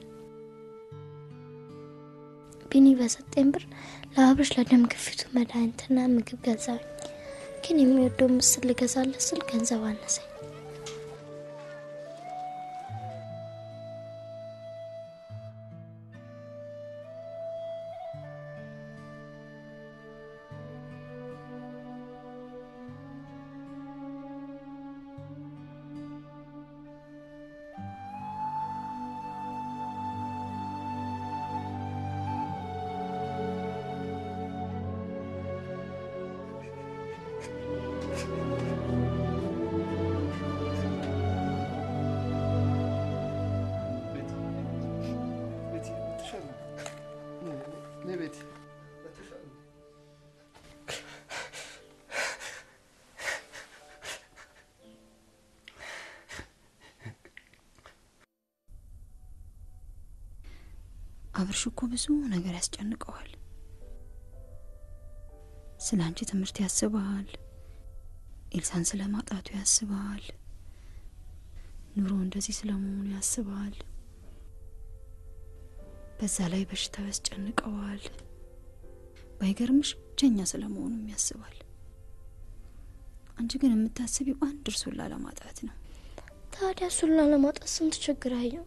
ቢኒ በሰጠኝ ብር ለአብርሽ ለደም ግፊቱ መድኃኒትና ምግብ ገዛሁኝ። ግን የሚወደው ምስል ልገዛለት ስል ገንዘብ አነሰኝ። አብርሽ እኮ ብዙ ነገር ያስጨንቀዋል። ስለ አንቺ ትምህርት ያስበሃል። ኤልሳን ስለ ማጣቱ ያስበሃል። ኑሮ እንደዚህ ስለመሆኑ ያስበሃል። በዛ ላይ በሽታው ያስጨንቀዋል። ባይገርምሽ ብቸኛ ስለመሆኑም ያስባል። አንቺ ግን የምታስቢው አንድ እርሱን ላለማጣት ነው። ታዲያ እሱን ላለማጣት ስንት ችግር አየው።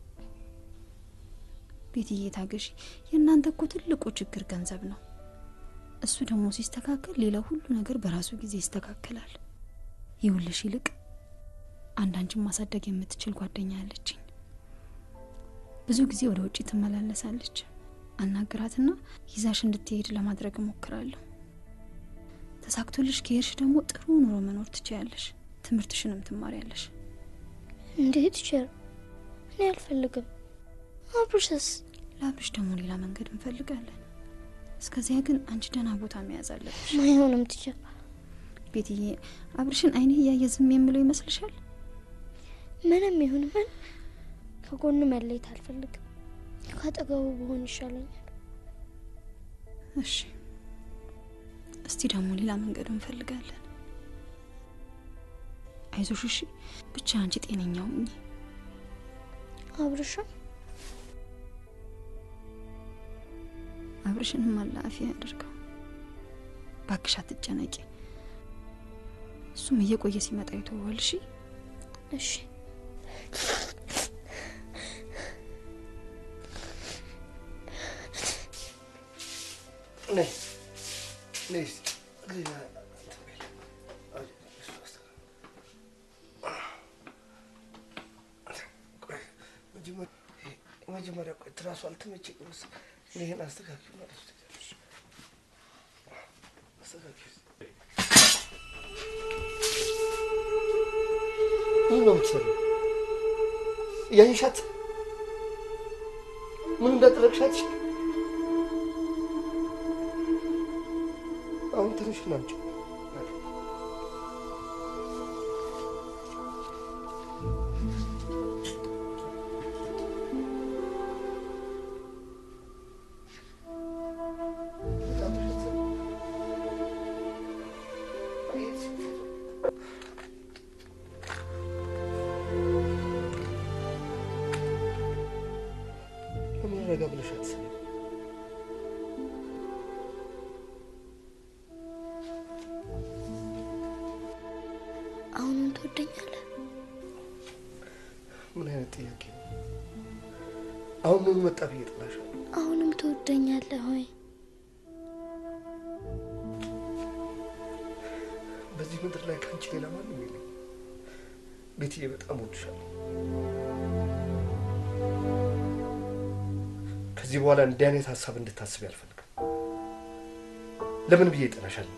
ቤትዬ ታገሺ። የእናንተ እኮ ትልቁ ችግር ገንዘብ ነው። እሱ ደግሞ ሲስተካከል ሌላ ሁሉ ነገር በራሱ ጊዜ ይስተካከላል። ይውልሽ ይልቅ አንዳንችን ማሳደግ የምትችል ጓደኛ ያለችኝ ብዙ ጊዜ ወደ ውጭ ትመላለሳለች። አናግራትና ይዛሽ እንድትሄድ ለማድረግ እሞክራለሁ። ተሳክቶልሽ ከሄድሽ ደግሞ ጥሩ ኑሮ መኖር ትችያለሽ። ትምህርትሽንም ትማሪያለሽ። እንዴት ይችላል? እኔ አልፈልግም። አብርሽስ? ለአብርሽ ደግሞ ሌላ መንገድ እንፈልጋለን። እስከዚያ ግን አንቺ ደህና ቦታ መያዝ አለብሽ። ማይሆንም ትችል ቤትዬ፣ አብርሽን አይኔ እያየ ዝም የምለው ይመስልሻል? ምንም ይሁን ምን ከጎኑ መለየት አልፈልግም። ካጠገቡ በሆን ይሻለኛል። እሺ፣ እስቲ ደግሞ ሌላ መንገድ እንፈልጋለን። አይዞሽ፣ እሺ። ብቻ አንቺ ጤነኛ ሁኚ። አብርሻ አብርሽንም አላፊ ያደርገው። ባክሽ አትጨነቂ። እሱም እየቆየ ሲመጣ ይተዋል። እሺ እሺ። ነይ ነይ እስኪ እግሬን እንትን በይልኝ። ቆይ መጀመሪያ ይሄ መጀመሪያ ቆይ ትራሱ አልተመቸኝም መሰለኝ። ይሄን አስተካክል ማለት ትችላለሽ። አስተካክል። ምን ነው የምትሰሪው? እያየሻት ምን እንዳደረግሻት አሁን ትንሽ ናቸው። ረጋ ብለሽ አትስቢ። አሁንም ትወደኛለህ? ምን አይነት ጥያቄ ነው? አሁን ምን መጣ ብዬ ጥላሻለሁ? አሁንም ትወደኛለህ ሆይ? በዚህ ምድር ላይ ከአንቺ ሌላ ማንም የለም። ቤትዬ በጣም ወድሻለሁ። ከዚህ በኋላ እንዲህ አይነት ሀሳብ እንድታስብ አልፈልግም። ለምን ብዬ እጠላሻለሁ?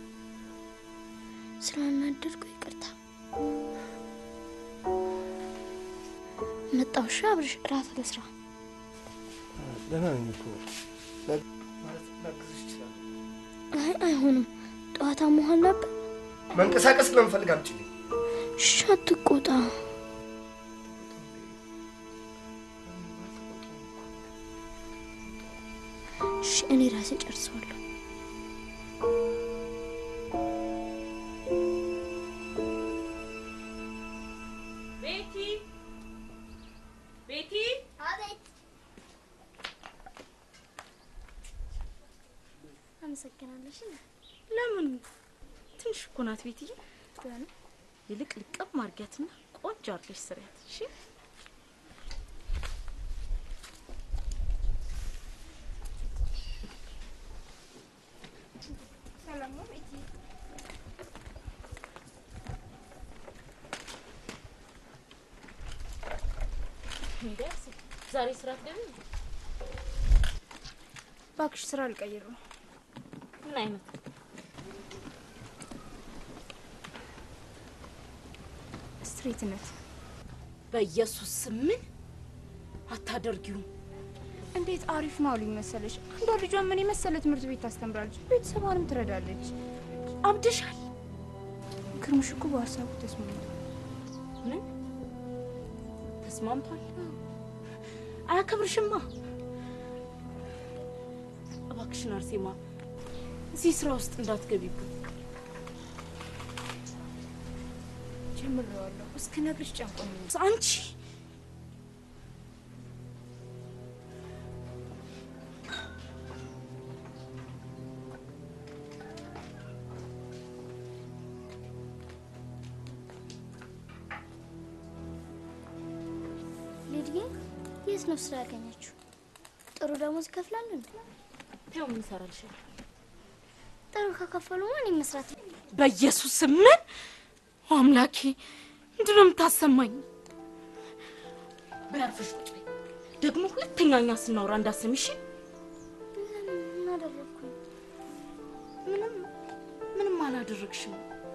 ስላናደድኩ ይቅርታ። መጣሁ። እሺ አብርሽ፣ እራት ልስራ። ደህና ነኝ እኮ ማለት ላግዝሽ እችላለሁ። አይ አይሆንም፣ ጠዋታ መሆን ነበር። መንቀሳቀስ ስለምፈልግ አምጪልኝ። እሺ አትቆጣ። እሺ እኔ ራሴ ጨርሰዋለሁ። ቤቲ ቤቲ አመሰግናለሽ። ለምን ትንሽ እኮ ናት ቤትዬ። ይልቅ ልቀብ ማርጊያትና ቆንጆ አርገሽ ስሪያት። እሺ እንዲያስ ዛሬ ስራ ትገቢ? እባክሽ ስራ አልቀይር ነው። ምን አይነት ስትሬትነት በኢየሱስ ስም ምን አታደርጊውም? እንዴት አሪፍ ነው አሉኝ መሰለሽ። አንዷ ልጇን ምን የመሰለ ትምህርት ቤት ታስተምራለች፣ ቤተሰቧንም ትረዳለች። አብደሻል። ክርምሽ እኮ በሀሳቡ ተስማምቷል። ምን ተስማምቷል? አያከብርሽማ። እባክሽን አርሴማ እዚህ ስራ ውስጥ እንዳትገቢብን። ጀምሬዋለሁ። እስክነግርሽ ጨንቆኝ ነው። አንቺ ሊድዬ የት ነው ስራ ያገኘችው? ጥሩ ደሞዝ ይከፍላሉ እንዴ? ተው ምን ይሰራልሻል? ጥሩ ከከፈሉ ማን መስራት በኢየሱስ ስም ምን አምላኬ፣ ምንድን ነው የምታሰማኝ? በያርፈሽ ቁጭ በይ። ደግሞ ሁለተኛ እኛ ስናወራ እንዳሰሚ እሺ? ምን አደረግኩኝ? ምንም ምንም አላደረግሽም።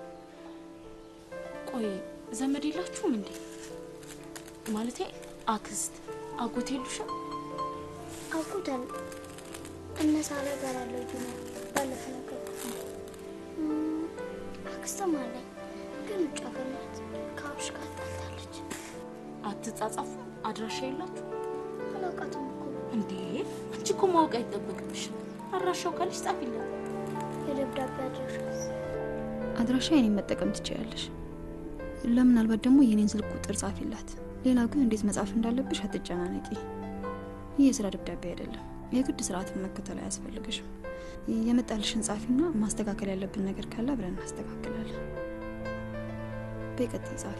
ቆይ ዘመድ የላችሁም እንዴ? ማለቴ አክስት አጎት የሉሽም? አውቁታል። እነ ሳራ ጋር አለው ጁና ባለፈው ነገርኩት ነው። እም፣ አክስትም አለኝ ግን ውጭ ሀገር ናት። ከአብሽ ጋር ጣልታለች። አትጻጻፉ? አድራሻ የላችሁ አላውቃትም እኮ እንዴ? አንቺ እኮ ማወቅ አይጠበቅብሽም። አድራሻው ካለሽ ጻፊለት። የደብዳቤ አድራሻ አድራሻ የኔን መጠቀም ትችያለሽ። ለምናልባት ደግሞ የኔን ስልክ ቁጥር ጻፊላት። ሌላ ግን እንዴት መጻፍ እንዳለብሽ አትጨናነቂ። ይህ የስራ ደብዳቤ አይደለም። የግድ ስርዓትን መከተል አያስፈልግሽም። የመጣልሽን ጻፊና ማስተካከል ያለብን ነገር ካለ አብረን እናስተካክላለን። በቀጥይ ጻፊ።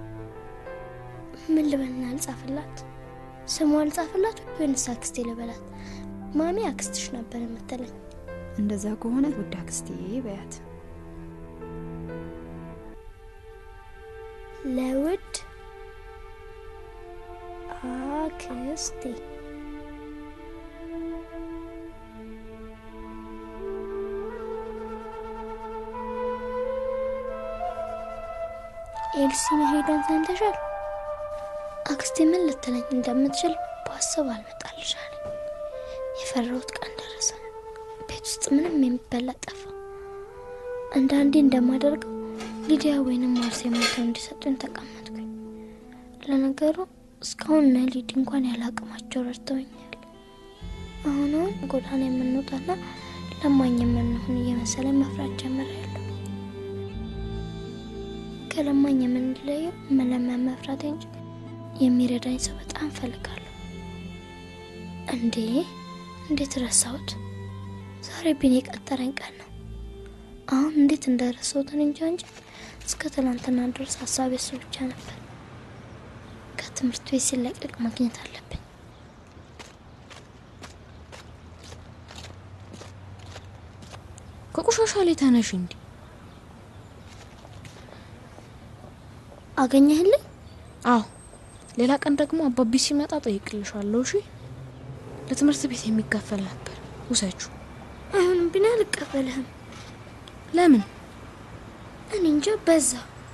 ምን ልበልና ልጻፍላት? ስሟ ልጻፍላት ወይንስ አክስቴ ልበላት? ማሚ አክስትሽ ነበር የምትለኝ። እንደዛ ከሆነ ውድ አክስቴ በያት። ለውድ አክስቴ ኤልሲ መሄዷን ሰምተሻል? አክስቴ ምን ልትለኝ እንደምትችል ባስብ አልመጣልሻል። የፈራሁት ቀን ደረሰ። ቤት ውስጥ ምንም የሚበላ ጠፋ። አንዳንዴ እንደማደርገው ሊዲያ ወይንም ማርሴ ሞተው እንዲሰጡኝ ተቀመጥኩኝ። ለነገሩ እስካሁን እነ ሊዲ እንኳን ያለ አቅማቸው ረድተውኛል። አሁን አሁን ጎዳና የምንወጣና ለማኝ የምንሆን እየመሰለኝ መፍራት ጀምሬያለሁ። ከለማኝ የምንለየው መለመን መፍራት እንጂ የሚረዳኝ ሰው በጣም እፈልጋለሁ። እንዴ እንዴት ረሳሁት? ዛሬ ቢኒ የቀጠረኝ ቀን ነው። አሁን እንዴት እንደረሳሁት እኔ እንጃ እንጂ እስከ ትናንትና ድረስ ሀሳቤ እሱ ብቻ ነበር። ከትምህርት ቤት ሲለቀቅ ማግኘት አለብኝ። ከቆሻሻ ላይ ተነሽ እንዲ አገኘህልኝ? አዎ ሌላ ቀን ደግሞ አባቢ ሲመጣ ጠይቅልሻለሁ እሺ ለትምህርት ቤት የሚከፈል ነበር ውሰችው አይሆንም ቢኒ፣ አልቀበልህም። ለምን እኔ እንጃ በዛ።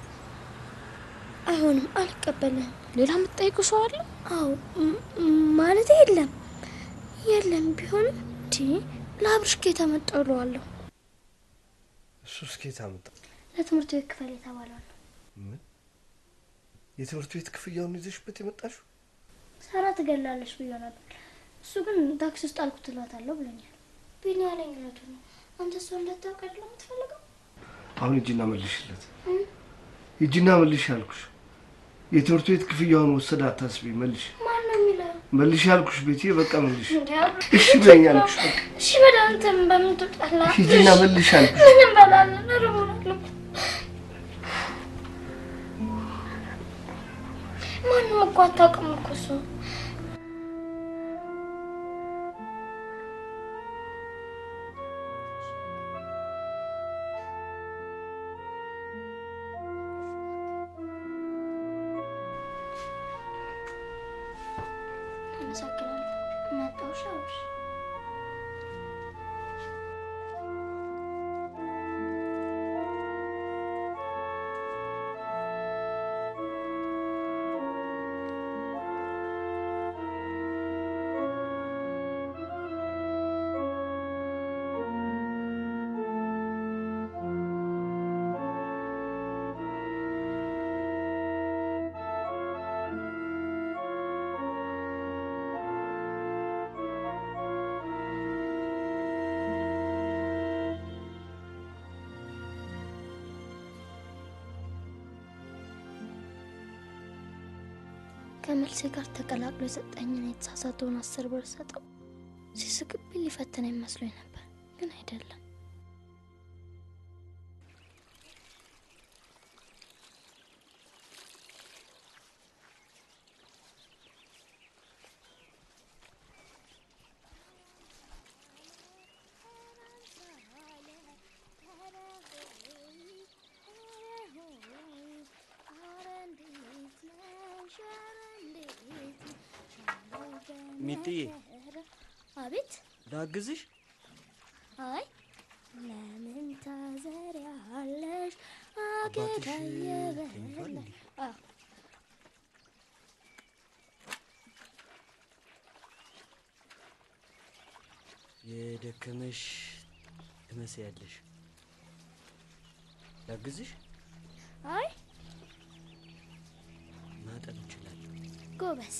አይሆንም፣ አልቀበልህም። ሌላ የምትጠይቁ ሰው አለ አዎ ማለት የለም የለም። ቢሆንም ቲ ለአብርሽ ኬታ መጣሁ እለዋለሁ። እሱ እስኬት አመጣ። ለትምህርት ቤት ክፈል የተባለው ነው። ምን የትምህርት ቤት ክፍያውን ይዘሽበት የመጣሽው? ሳራ ትገላለች ብዬ ነበር። እሱ ግን ታክሲ ውስጥ አልኩት እላታለሁ ብሎኛል። ቢኒ ያለኝ እውነቱን ነው። አንተ ሰው እንዳታውቅ አይደለም የምትፈልገው? አሁን ሂጂና መልሽለት። ሂጂና መልሽ አልኩሽ። የትምህርት ቤት ክፍያውን ወሰደ አታስቢ። መልሽ ማን ነው የሚለው? መልሽ አልኩሽ። ቤቴ በቃ መልሽ። እንዴ አብርሽ፣ እሺ ብለኝ አልኩሽ። በቃ እሺ በል አንተም በምን ትውጣለህ? ሂጂና መልሽ አልኩሽ። ምን እንበላለን? እርቦናል። ማንም እኮ አታውቅም እኮ እሱ አመሰግናለሁ። መጣሁ። እሺ አብርሽ ከመልሴ ጋር ተቀላቅሎ የሰጠኝን የተሳሳተውን አስር ብር ሰጠው። ሲስቅብኝ ሊፈትነኝ መስሎኝ ነበር፣ ግን አይደለም። ሚጥዬ አቤት። ላግዝሽ? አይ ለምን ታዘሪያለሽ? አባትሽ አገዳ ተኝቷል እንዴ? አዎ የደከመሽ ትመስያለሽ። ላግዝሽ? አይ ማጠብ እችላለሁ። ጎበዝ።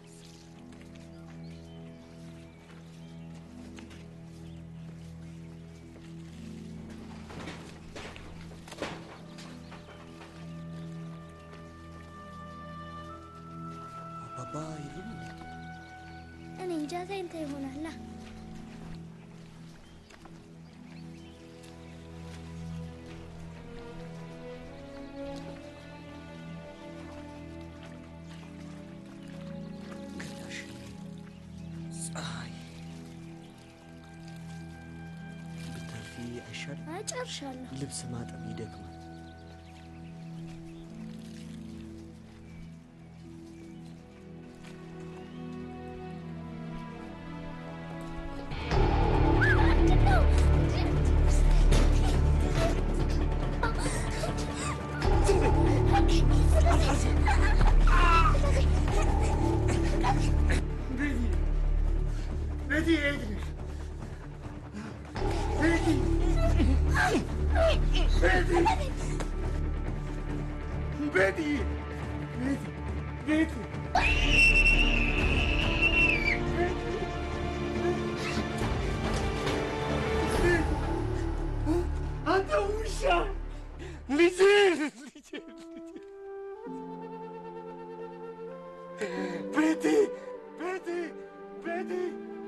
አባባ የለም እንዴ? እኔ እንጃ ተኝታ ይሆናላ። ገላሽ ፀሐይ ብታልፊ አይሻልም? አይ ጨርሻለሁ። ልብስ ማጠብ ይደክማል። ቤቲ የት ነሽ? ቤቲ ቤቲ ቤቲ ቤቲ አንተ ውሻ ልጄ ልጄ ቤቲ ቤቲ ቤቲ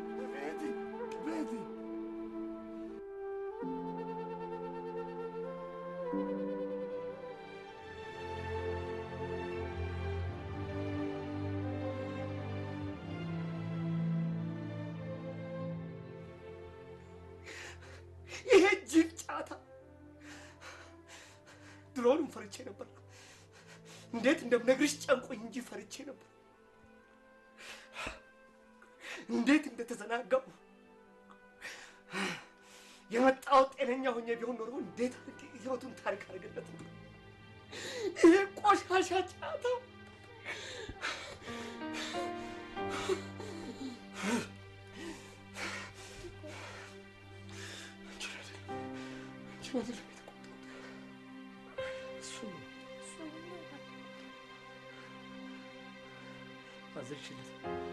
ድሮውንም ፈርቼ ነበር። እንዴት እንደምነግርሽ ጨንቆኝ እንጂ ፈርቼ ነበር። እንዴት እንደተዘናጋው የመጣው ጤነኛ ሆኜ ቢሆን ኖሮ እንዴት አድርጌ ህይወቱን ታሪክ አድርገለት ነበር። ይሄ ቆሻሻ ጫታ አንቺን አይደለም የተቆጣሁት፣ እሱን ነው አዘንሽለት።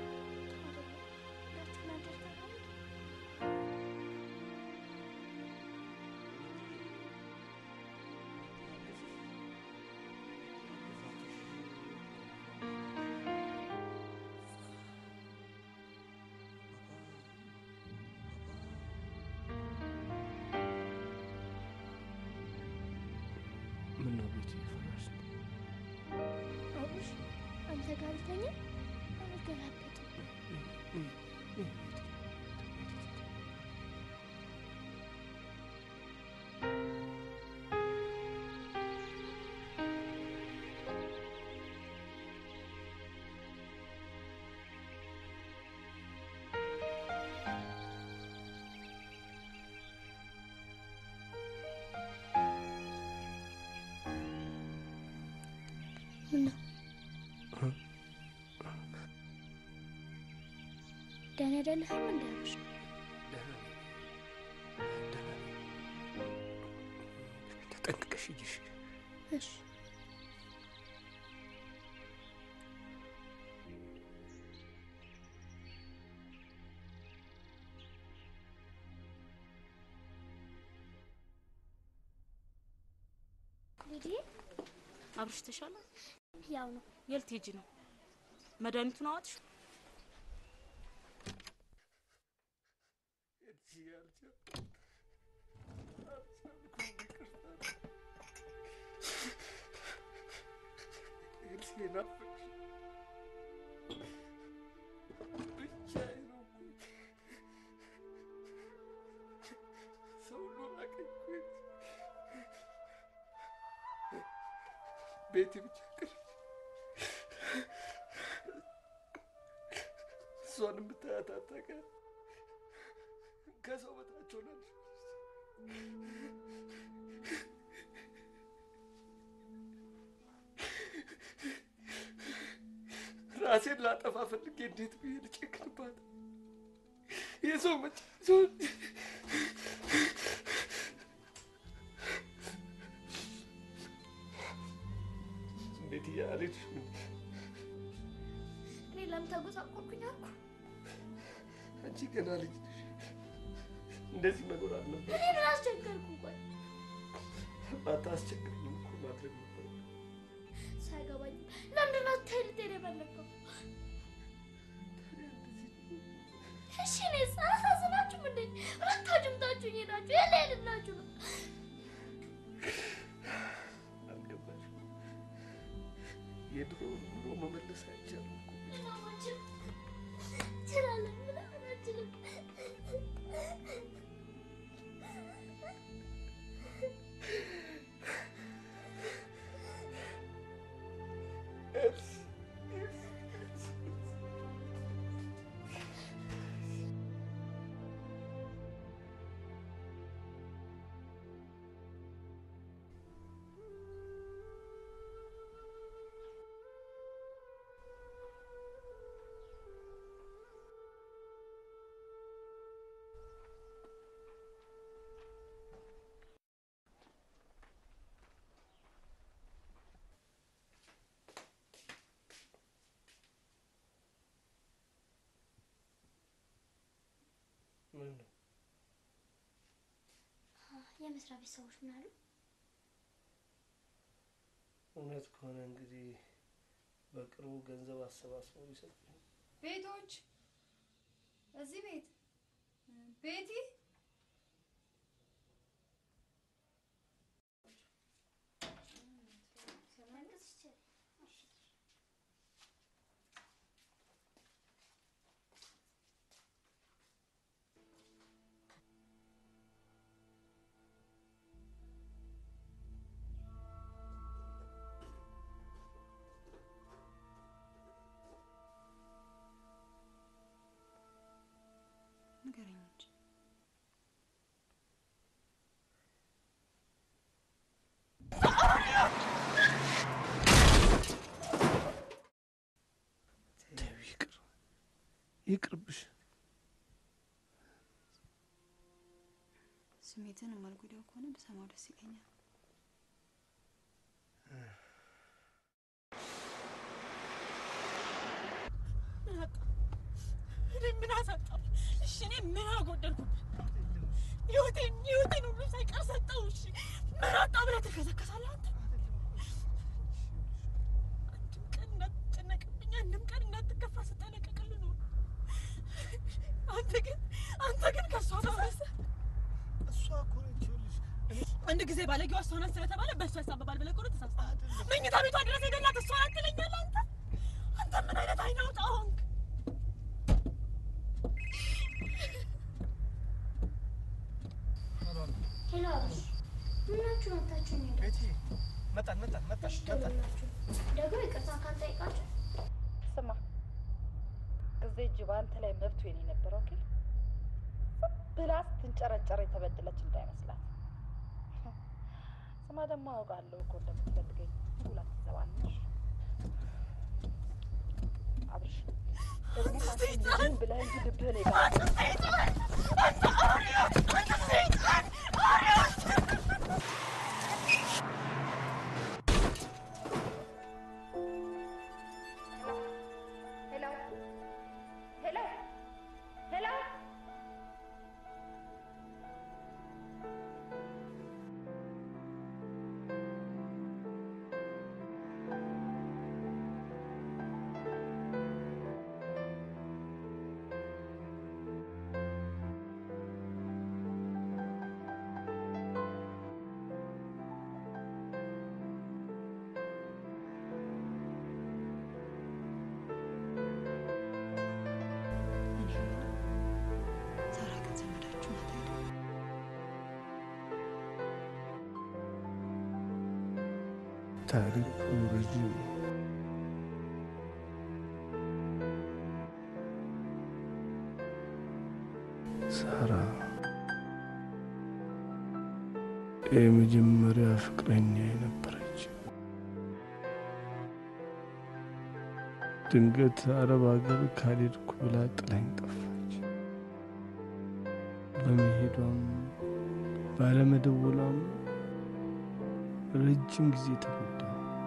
ምን ነው ቤት እየፈራሽ ነው? አቡሽ አንተ ጋር ልተኛ አልገላበጥም። ምነው ደህና አይደለህም? እንደ አቡሽ ተጠንቅቀሽ ሂጂሽ። እሺ ሊዲ አብርሽ ተሻለ? ያው ነው የት ሄጂ ነው? መድኃኒቱን አዋጥሽ? ኤልሲ ናፈቅሽ ብቻዬን ነው እኮ። ሰው ሁሉ ራቀኝ እኮ ኤልሲ። ቤቴ ብቻ ቀረች። እሷን የምታያት አታውቅም። ከሰው በታች ሆናለች። ራሴን ላጠፋ ፈልጌ እንዴት ብዬ ልጨክንባት? የሰው መጭ ሰው እንዴት እያለች እኔ ለምን ተጎሳቆልኩኝ አልኩ። አንቺ ገና ልጅ ነሽ። እንደዚህ መኖር አልነበር። እኔ ምን አስቸገርኩ? ቆይ ባታስቸግረኝም እኮ ማድረግ ነበር። ሳይገባኝ ለምንድን ነው ተልቴ የፈለግከው? እሺ እኔ አላሳዝናችሁም እንዴ? ሁለታችሁም ታችሁኝ ሄዳችሁ የለ ሄድላችሁ ነው አልገባሽም? የድሮ ኑሮ መመለስ አይቻልም እኮ። ምናማችን እንችላለን ምናምን አንችልም። ምን ነው የመስሪያ ቤት ሰዎች ምን አሉ? እውነት ከሆነ እንግዲህ በቅርቡ ገንዘብ አሰባስበው ይሰጡኝ። ቤቶች እዚህ ቤት ቤቲ ይቅርብሽ። ስሜትን የማልጎዳው ከሆነ ብሰማው ደስ ይለኛል። ምን አጣ? እኔ ምን አሳጣሁ? እሺ እኔ ምን አጎደልኩብህ? ህይወቴን ህይወቴን ሁሉ ሳይቀር ሰጠው። እሺ ምን አጣሁ ብለህ ትከሰከሳለህ አንተ? አንድም ቀን እንዳትጨነቅብኝ፣ አንድም ቀን እንዳትከፋ ስጠነቀቅልህ ነው። አንተ ግን አንተ ግን ከእሷ ተመለሰ። እሷ እኮ ነች ይኸውልሽ አንድ ጊዜ ባለጌዋ እሷ ናት ስለተባለ በእሷ ያሳብባል ብለህ እኮ ነው ተሳስተሃል። መኝታ ቤቷ ድረስ የገላት እሷ ናት ትለኛለህ አንተ። አንተ ምን አይነት አይን አውጣ ሆንክ? ሄሎ አብርሽ፣ ምናችሁ መታችሁ ነው ቤቲ መጣን መጣን መጣሽ መጣን። ደግሞ ይቅርታ ካልጠይቃችሁ ስማ እዚህ እጅ በአንተ ላይ መብቱ የኔ ነበር። ኦኬ ብላ ስትንጨረጨር የተበደለች እንዳይመስላት። ስማ ደግሞ አውቃለሁ እኮ እንደምትፈልገኝ ሁላ ትዘባለሽ። አብርሽ ደግሞ አንተ ብለህ እንጂ ልብህ ላይ ሄሎ ሄሎ ሄሎ እኔ የምለው ሳራ ግን ዘመዳችሁ ናት አይደል? ታሪኩ ረጅም ነው። ሳራ የመጀመሪያ ፍቅረኛ የነበረች ድንገት አረብ ሀገር ካልሄድኩ ብላ ጥላኝ ጠፋች። በመሄዷም ባለመደወሏም ረጅም ጊዜ ተጎዳ።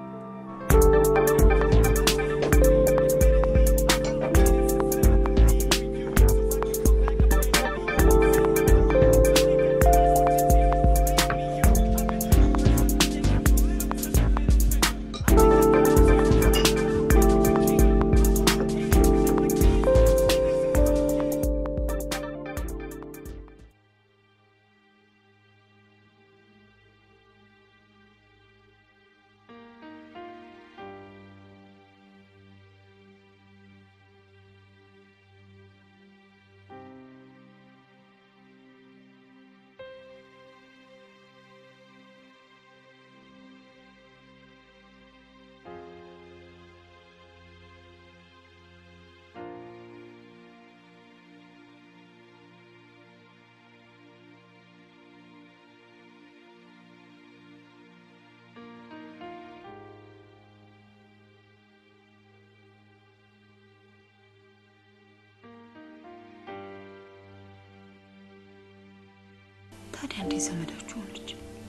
ታዲያ እንዴት ዘመዳችሁ ሆነች?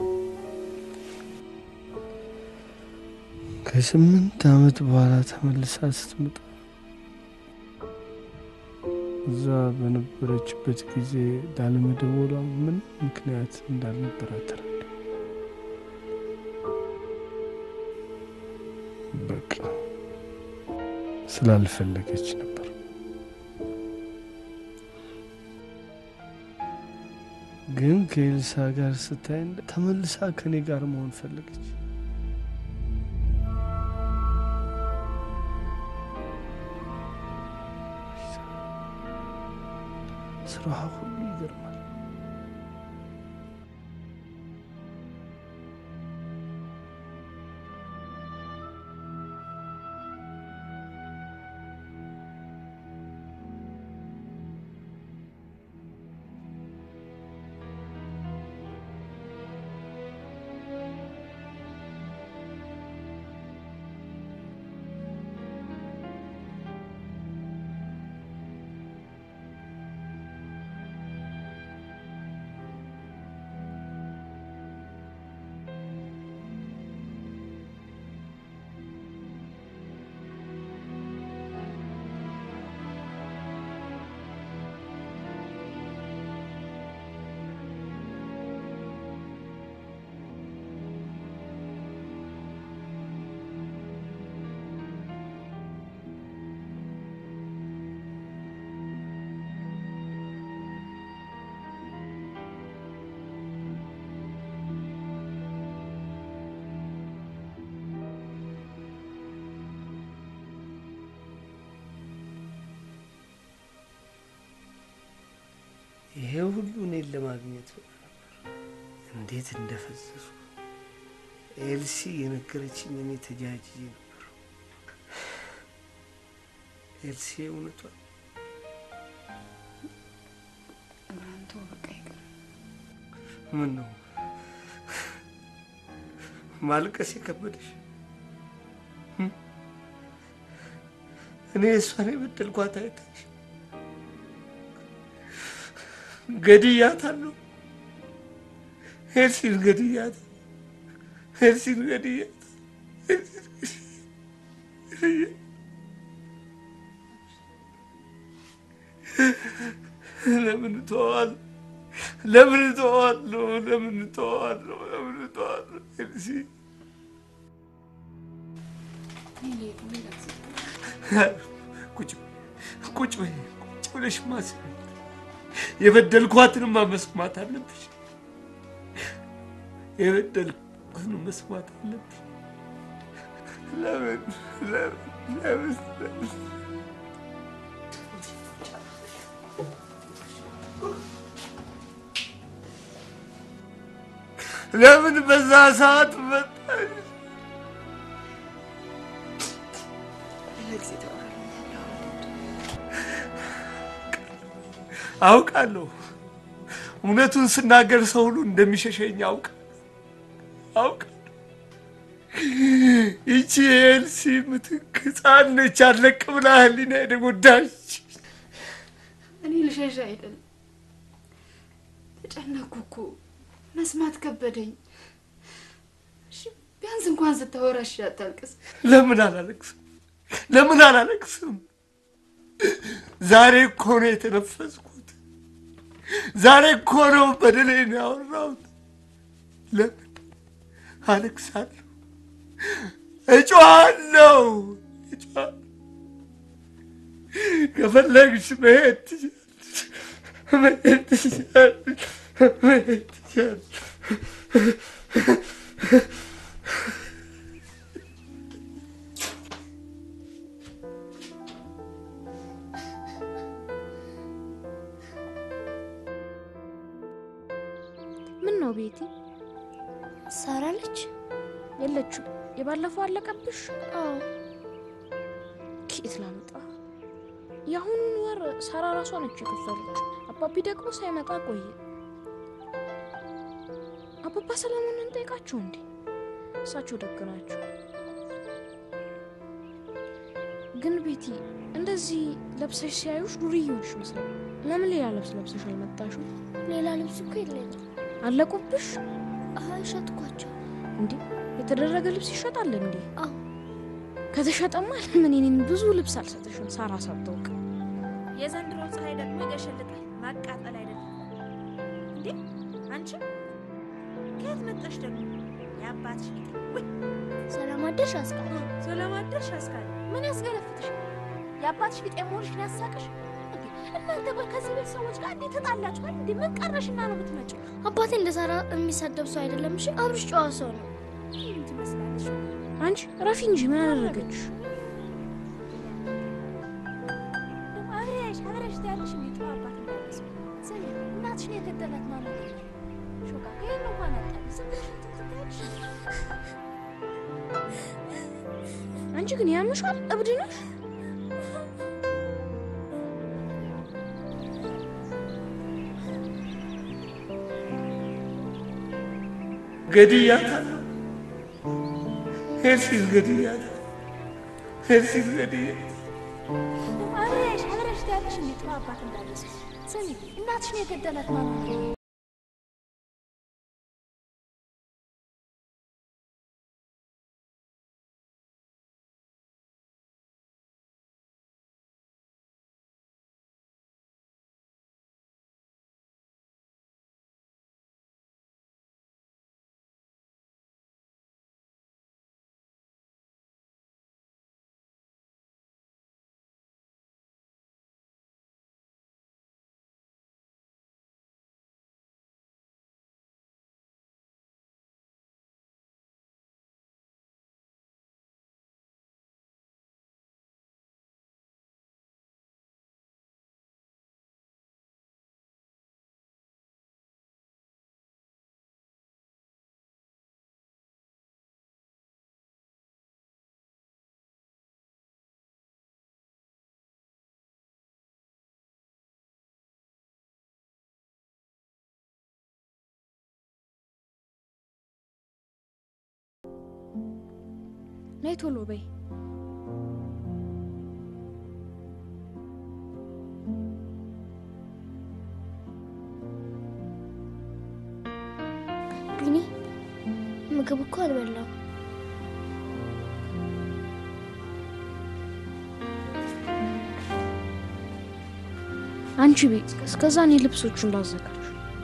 ከስምንት ዓመት በኋላ ተመልሳ ስትመጣ እዛ በነበረችበት ጊዜ ላለመደወሏ ምን ምክንያት እንዳልነበራት ተረዳ። በቃ ስላልፈለገች ነበር። ግን ከኤልሳ ጋር ስታይ ተመልሳ ከኔ ጋር መሆን ፈለገች። ስራዋ ሁሉ ይገርማል። ይሄ ሁሉ እኔን ለማግኘት እንዴት እንደፈዘሱ ኤልሲ የነገረችኝ እኔ ተጃጅዬ ነበር። ኤልሲ እውነቷን እምራን ተው፣ በቃ ይቅር። ምን ነው ማልቀስ የከበደሽ? እም? እኔ እሷን የበደልኳት አይታሽ ገድያታለሁ። ኤልሲን ገድያት ኤልሲን ገድያት ለምን እተዋለሁ? ለምን እተዋለሁ? ለምን እተዋለሁ? ለምን እተዋለሁ? ኤልሲ ቁጭ ቁጭ በይ ቁጭ ብለሽ ማስብ የበደልኳትንማ መስማት አለብሽ። የበደልኳትን መስማት አለብሽ። ለምን ለምን ለምን ለምን ለምን በዛ ሰዓት መጣሽ? አውቃለሁ። እውነቱን ስናገር ሰው ሁሉ እንደሚሸሸኝ አውቃ አውቃለሁ። ይቺ ኤልሲ ምትክ ሕፃን ነች። አለቅ ብላ ህሊና የተጎዳች እኔ ልሸሽ አይደለም ተጨነኩ እኮ መስማት ከበደኝ። እሺ ቢያንስ እንኳን ስታወራ እሺ አታልቅስ። ለምን አላለቅስም? ለምን አላለቅስም? ዛሬ እኮ ነው የተነፈስኩት። ዛሬ እኮ ነው በደሌን ያወራሁት። ለምን አለቅሳለሁ? እጮሃለሁ፣ እጮሃለሁ። ከፈለግሽ መሄድ ትችያለሽ፣ መሄድ ትችያለሽ፣ መሄድ ትችያለሽ። ምን ነው ቤቲ? ሳራ ነች? የለችም። የባለፈው አለቀብሽ? አዎ። ኬት ላምጣ? የአሁኑን ወር ሳራ ራሷ ነች የከፈለች። አባቢ ደግሞ ሳይመጣ ቆየ። አባባ ሰለሞንን እንጠይቃቸው እንዴ? እሳቸው ደግ ናቸው። ግን ቤቲ እንደዚህ ለብሰሽ ሲያዩሽ ዱርዬ ሆንሽ መስለው። ለምን ሌላ ልብስ ለብሰሽ አልመጣሽም? ሌላ ልብስ እኮ የለኝም። አለቁብሽ አይ ሸጥኳቸው። እንዴ? የተደረገ ልብስ ይሸጣል እንዴ? አዎ። ከተሸጠማ ለምን እኔን ብዙ ልብስ አልሰጥሽም? ሳራ ሳታውቅ የዘንድሮ ፀሐይ ደግሞ ይገሸልጣል። ማቃጠል አይደለም እንዴ? አንቺ ከየት መጣሽ ደግሞ? የአባትሽ ጌታ ወይ ሰላም አደርሽ አስቃል። ሰላም አደርሽ አስካለ። ምን ያስገለፍትሽ? የአባትሽ ቢጤ መሆንሽን ያሳቅሽ? እንዴ እናንተ ቆይ ከዚህ ቤት ሰዎች ጋር እንዴት ተጣላችኋል? እንዴ ምን ቀረሽና ነው የምትመጪው? አባቴ እንደ ሳራ የሚሳደብ ሰው አይደለም። እሺ አብርሽ ጨዋ ሰው ነው። ምን ትመስላለሽ? አንቺ ረፊ እንጂ ምን አደረገች? ደግሞ አብረሽ አብረሽ ትያለሽ እንዴ ጥሩ አባት እንዳለሽ ስሚ፣ እናትሽን የገደላት ማለት ነው። ሾካ ከይን እንኳን አጣል ዝም ብለሽ እንትን ትያለሽ። አንቺ ግን ያምሻል፣ እብድ ነሽ። ገድያታለሁ። ኤልሲን ገድያታለሁ። ኤልሲን ገድያታለሁ። አብረሽ አብረሽ ትያለሽ እንዴ ጥሩ አባት እንዳለሽ ስሚ፣ እናትሽን የገደላት ማለት ነው። ነይ ቶሎ በይ። ቢኒ ምግብ እኮ አልበላም። አንቺ ቤት እስከዛ እኔ ልብሶቹን ላዘጋጅ።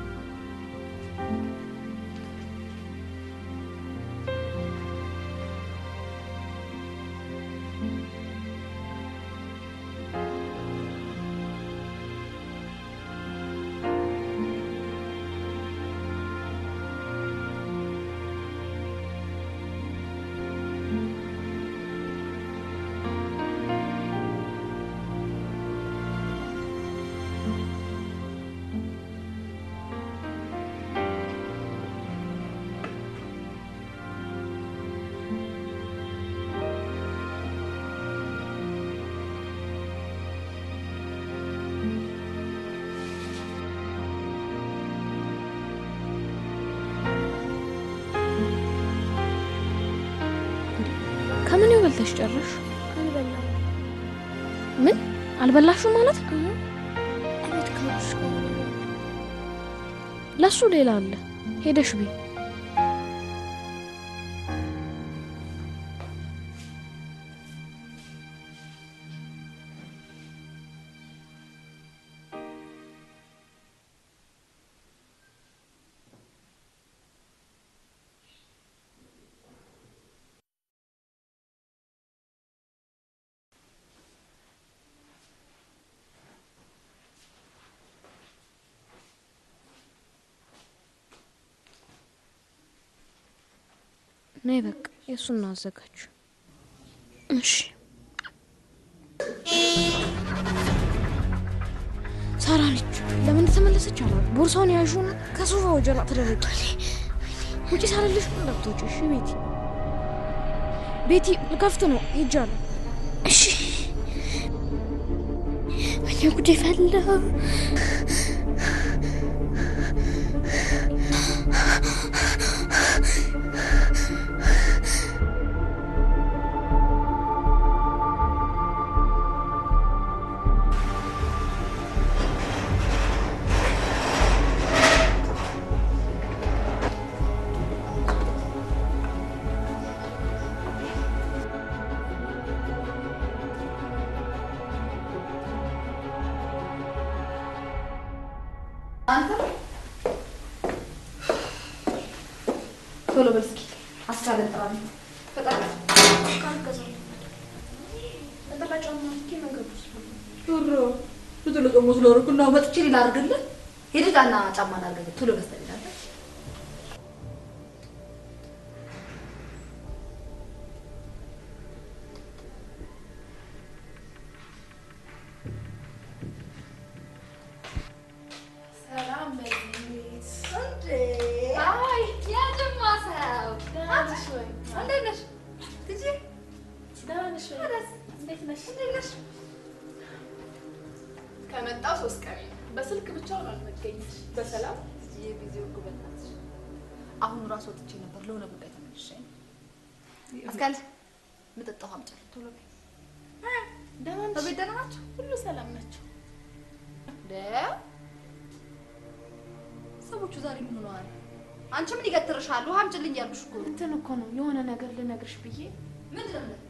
ከምን በልተሽ ጨረሽ? አልበላም። ምን አልበላሽም ማለት? እቤት ከብሽ ጋር ለሱ ሌላ አለ። ሄደሽ ቤ ነይ በቃ የእሱን አዘጋጅ። እሺ ሳራ ልጅ ለምን እንደተመለሰች አላ ቦርሳውን ያዡና ከሶፋ ወጀላ ተደረቂ። ውጪ ሳልልሽ እንዳትወጪ እሺ። ቤቲ ቤቲ ልከፍት ነው ሄጃለሁ። እሺ ወይኔ ጉዴ ፈላ። አንተ ቶሎ በል እስኪ አስካለን ጥራልኝ። ፈጣን ኧረ ብዙ ለቀሞ ስለሆንኩ እና መጥቼ ሌላ አድርግልህ ሄደህ ጫና ጫማ ላድርግልህ ቶሎ ገዝተህ ሄዳለህ። ሰላም በቤት አይ የጅማ ሰው ደህና ነሽ ወይ? እንዴት ነሽ? ትጂ ደህና ነሽ ወይ? ወደስ እንዴት ነሽ? እንዴት ነሽ? ከመጣሁ ሶስት ቀን በስልክ ብቻውን አልመገኘሽ። በሰላም የጊዜው እኮ በእናትሽ አሁን ራሱ ወጥቼ ነበር ለሆነ ጉዳይ ተመልሼ ነው። አስካል የምጠጣው አምጪልኝ ቶሎ በይ። ደህና ነሽ? በቤት ደህና ናቸው? ሁሉ ሰላም ናቸው። ደ ሰዎቹ ዛሬ ምን ሆነዋል? አንቺ ምን ይገትርሻል? ውሃ አምጪልኝ ያልኩሽ እኮ ነው። እንትን እኮ ነው የሆነ ነገር ልነግርሽ ብዬ ምንድን ነው?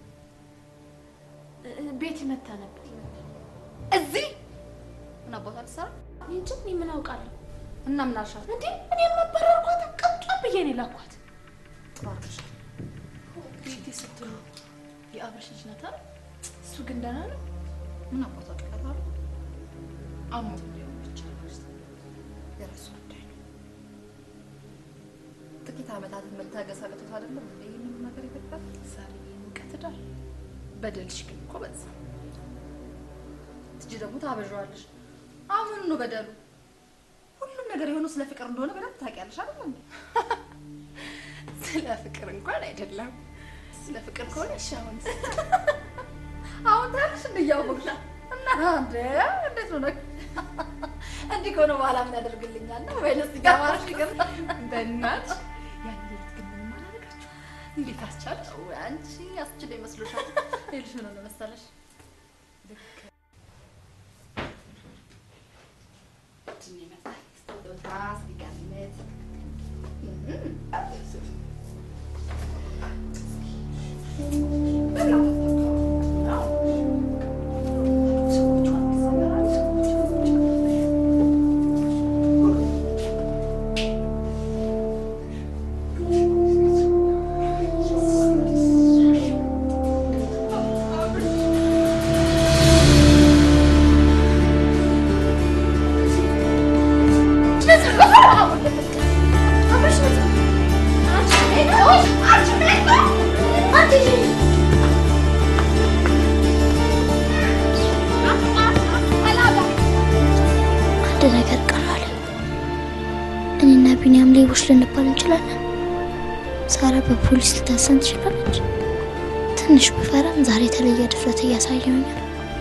እ- እ- ቤት ይመታ ነበር። እዚህ ምን አባቷ ልትሰራ እኔ እንጂ እኔ ምን አውቃለሁ እና ምን አልሻት? እንዴ? እኔ የማባረርኳት ቅምጧ ብዬ ነው የላኳት። ጥሩ አድርገሻል። ቤቴ ስትሉ የአብርሽ ልጅ ናት አይደል? እሱ ግን ደህና ነው። ምን አባቷ ቀላል አሞት ሊሆን ይችላል። የራሱ ጉዳይ ነው። ጥቂት ዓመታትን መታገስ አቅቶት አይደለም እንደ ይህንን ነገር ይፈጣል። ሳርዬ ሙቀት ዳር በደልሽ ግን እኮ በዛ። ትጂ ደግሞ ታበዣዋለሽ። አሁን ነው በደሉ። ሁሉም ነገር የሆነው ስለ ፍቅር እንደሆነ በደንብ ታውቂያለሽ አይደል እንዴ? ስለ ፍቅር እንኳን አይደለም። ስለ ፍቅር ከሆነ እሺ አሁን አሁን ታያለሽ እንደ እያወቅሽ እና እንደ እንዴት ነው ነገር እንዲህ ከሆነ በኋላ ምን ያደርግልኛል ነው ወይንስ ይገባሽ ይገባ በእናትሽ ያን ሌሊት ግን ምንም አላደረጋችሁም? እንዴት አስቻለሽ? ወይ አንቺ ያስችል ይመስልሻል? ይልሽ ምን ሆነ መሰለሽ ልክ ድን ይመጣል ስጦታ ሲገምት አንድ ነገር ቀራለ። እኔና ቢኒያም ሌቦች ልንባል እንችላለን። ሳራ በፖሊስ ልታሰን ትችላለች። ትንሽ ብፈራም ዛሬ የተለየ ድፍረት እያሳየውኝ ነው።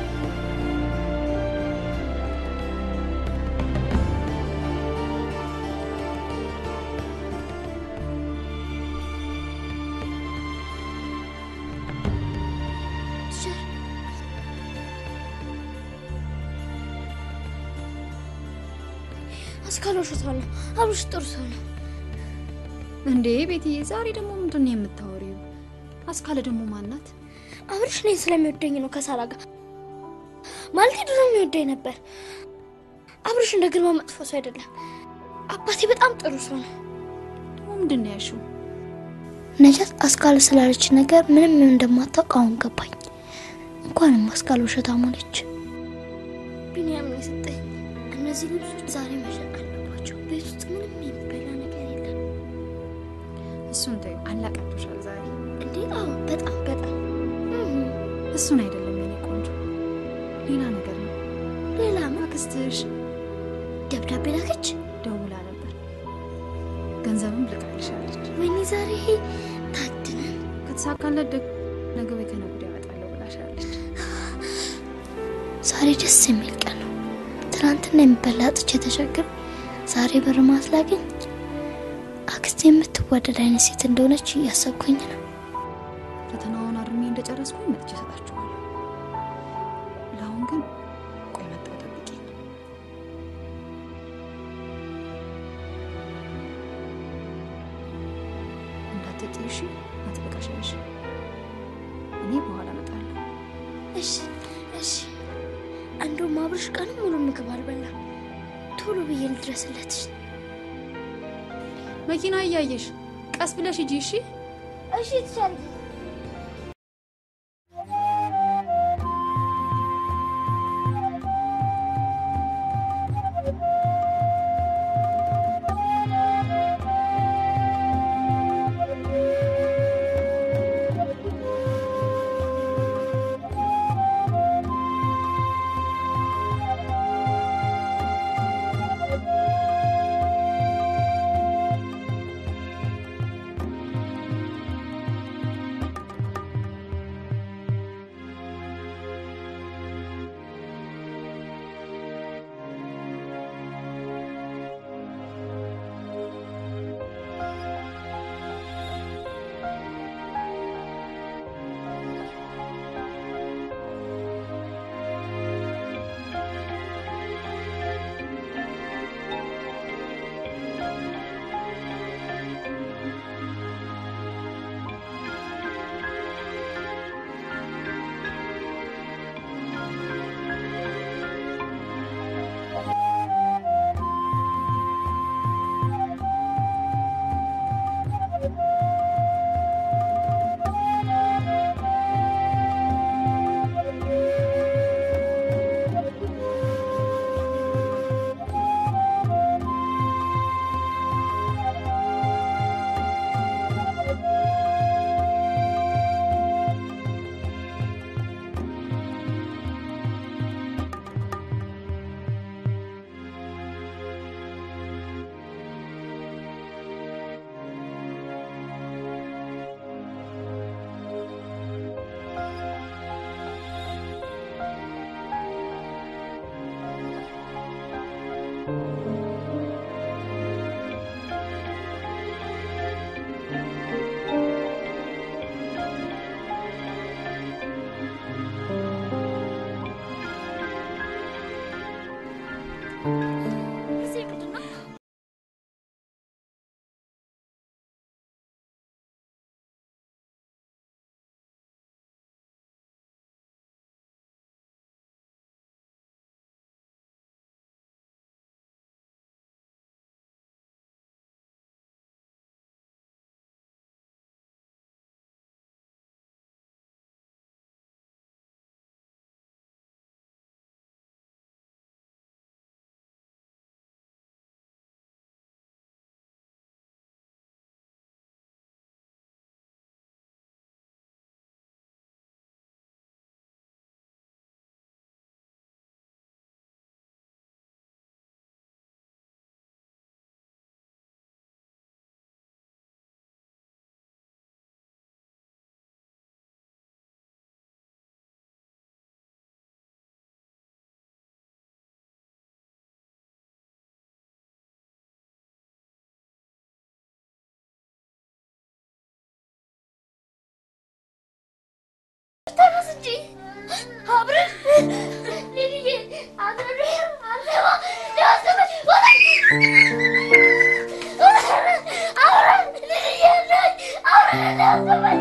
አስካል ውሸቷን ነው። አብርሽ ጥሩ ሰው ነው። እንዴ ቤትዬ፣ ዛሬ ደግሞ ምንድን ነው የምታወሪው? አስካለ ደግሞ ማናት? አብርሽ እኔን ስለሚወደኝ ነው ከሳራ ጋር ማለት ድሮ የሚወደኝ ነበር። አብርሽ እንደ ግርማ መጥፎ ሰው አይደለም። አባቴ በጣም ጥሩ ሰው ነው። ደግሞ ምንድን ነው ያልሽው? ነጃት አስካል ስላለች ነገር ምንም እንደማታውቅ አሁን ገባኝ። እንኳንም አስካል ውሸታም ሆነች። ቢኒያም ነው የሰጠኝ። እነዚህ ልብሶች ዛሬ መሸጥ አለባቸው። ቤት ውስጥ ምንም የሚበላ ነገር የለም። እሱን ተይው፣ አላቃቶሻል ዛሬ። እንዴ? አዎ፣ በጣም በጣም እሱን አይደለም የኔ ቆንጆ፣ ሌላ ነገር ነው። ሌላ ምን? አክስትሽ ደብዳቤ ላከች። ደውላ ነበር፣ ገንዘብም ልካልሻለች። ወይኔ ዛሬ ታድነን። ከተሳካለት ደግ ነገ ወይ ከነገ ወዲያ እመጣለሁ ብላሻለች። ዛሬ ደስ የሚል ቀን ነው። ትናንትና የሚበላ አጥቼ ተቸግር፣ ዛሬ ብር ማስላገኝ አክስቴ የምትወደድ አይነት ሴት እንደሆነች እያሰብኩኝ ነው። ፈተናውን አርሜ እንደጨረስኩኝ መጥቼ እሰጣችኋለሁ። ለአሁን ግን ቆይ መጣሁ፣ ጠብቂኝ። እንዳትጥይ እሺ? አጥብቀሽ ያዥ። እኔ በኋላ እመጣለሁ። እሺ እሺ። እንደውም አብርሽ ቀንም ሙሉ ምግብ አልበላም። ቶሎ ብዬ ልድረስለት። መኪና እያየሽ ቀስ ብለሽ ሂጂ እሺ? እሺ ትቻለሽ። እንጂ አብረን ሊልዬ አብረን አለባ ሊያስበ አብረን ሊልዬ አብረን ሊያስበ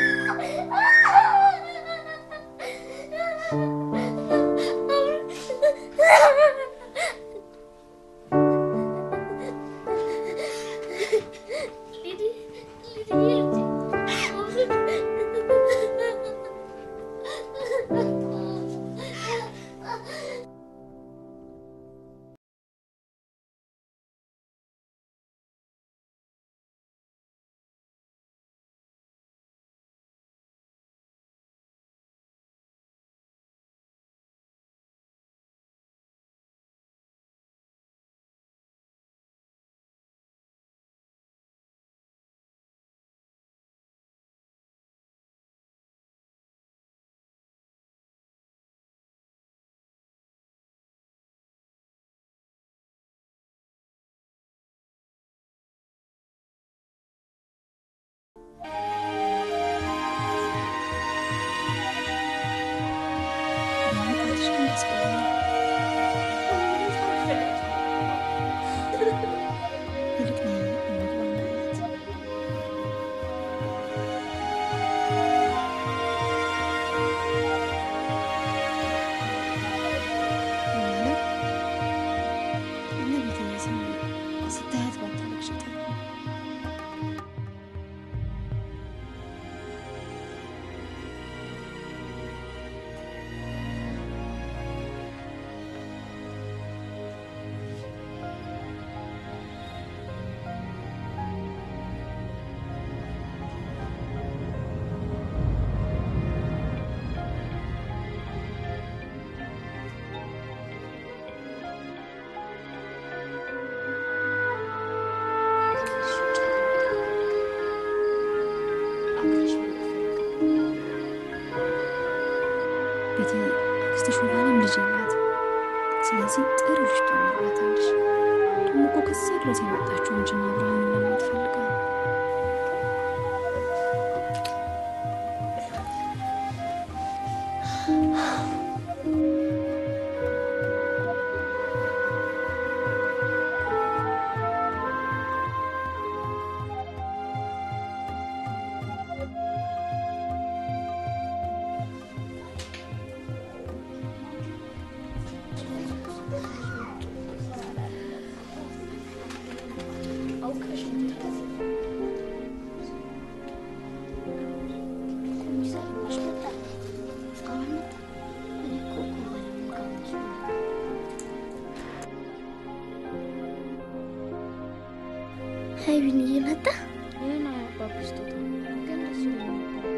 በመምጣትሽ ግን ደስ ብሎኛል። ይልቅ ነይ እንግባ ማለት ማለት እመቤቴ ዝም ስታያት ባታለቅሽ ጥሩ ነው። ቤቴ አክስትሽ እንኳንም ልጅ ናት። ስለዚህ ጥሩ ልጅ ትሆንላታለሽ። ደግሞ እኮ ከዛ ድረስ የመጣችው አንቺና አብርሃምን ለማየት ፈልጋ ነው። ሀይ ቢንዬ መጣ። ይህን አባቢ ስጦታ ግን ደስ ይለኛል።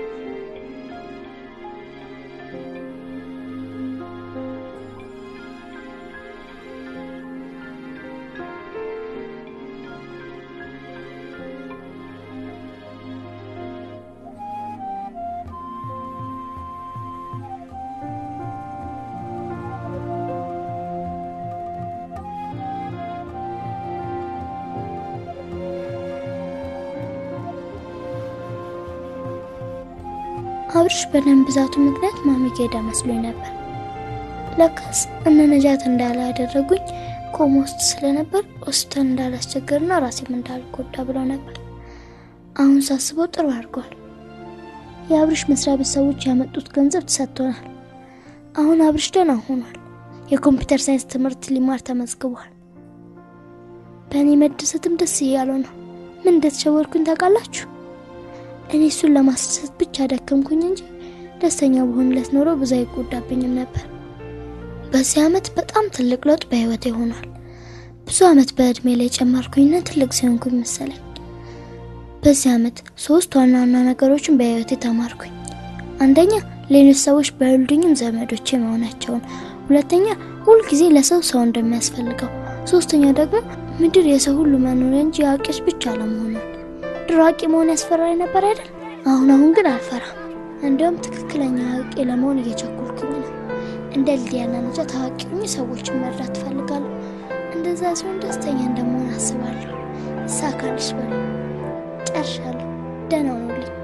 አብርሽ በደም ብዛቱ ምክንያት ማሚ ጋ ሄዳ መስሎኝ ነበር። ለካስ እነ ነጃት እንዳለ ያደረጉኝ ኮማ ውስጥ ስለነበር ሆስፒታል እንዳላስቸገርና ራሴም እንዳልጎዳ ብለው ነበር። አሁን ሳስበው ጥሩ አድርገዋል። የአብርሽ መስሪያ ቤት ሰዎች ያመጡት ገንዘብ ተሰጥቶናል። አሁን አብርሽ ደህና ሆኗል። የኮምፒውተር ሳይንስ ትምህርት ሊማር ተመዝግቧል። በእኔ መደሰትም ደስ እያለው ነው። ምን እንደተሸወርኩኝ ታውቃላችሁ? እኔ እሱን ለማስደሰት ብቻ ደከምኩኝ እንጂ ደስተኛ በሆንለት ኖሮ ብዙ አይጎዳብኝም ነበር። በዚህ ዓመት በጣም ትልቅ ለውጥ በህይወቴ ሆኗል። ብዙ ዓመት በእድሜ ላይ ጨመርኩኝና ትልቅ ሲሆንኩኝ መሰለኝ። በዚህ ዓመት ሶስት ዋና ዋና ነገሮችን በህይወቴ ተማርኩኝ። አንደኛ ሌሎች ሰዎች ባይወልዱኝም ዘመዶቼ መሆናቸውን፣ ሁለተኛ ሁልጊዜ ለሰው ሰው እንደሚያስፈልገው፣ ሶስተኛ ደግሞ ምድር የሰው ሁሉ መኖሪያ እንጂ የአዋቂዎች ብቻ አለመሆኗን። ድሮ አዋቂ መሆን ያስፈራኝ ነበር አይደል? አሁን አሁን ግን አልፈራም። እንዲያውም ትክክለኛ አዋቂ ለመሆን እየቸኮልኩኝ ነው። እንደ ልዲያና ነጃ ታዋቂ ሆኜ ሰዎችን መርዳት ትፈልጋለሁ። እንደዛ ሲሆን ደስተኛ እንደመሆን አስባለሁ። ይሳካልሽ በሉ። ጨርሻለሁ። ደህና ሁኑልኝ።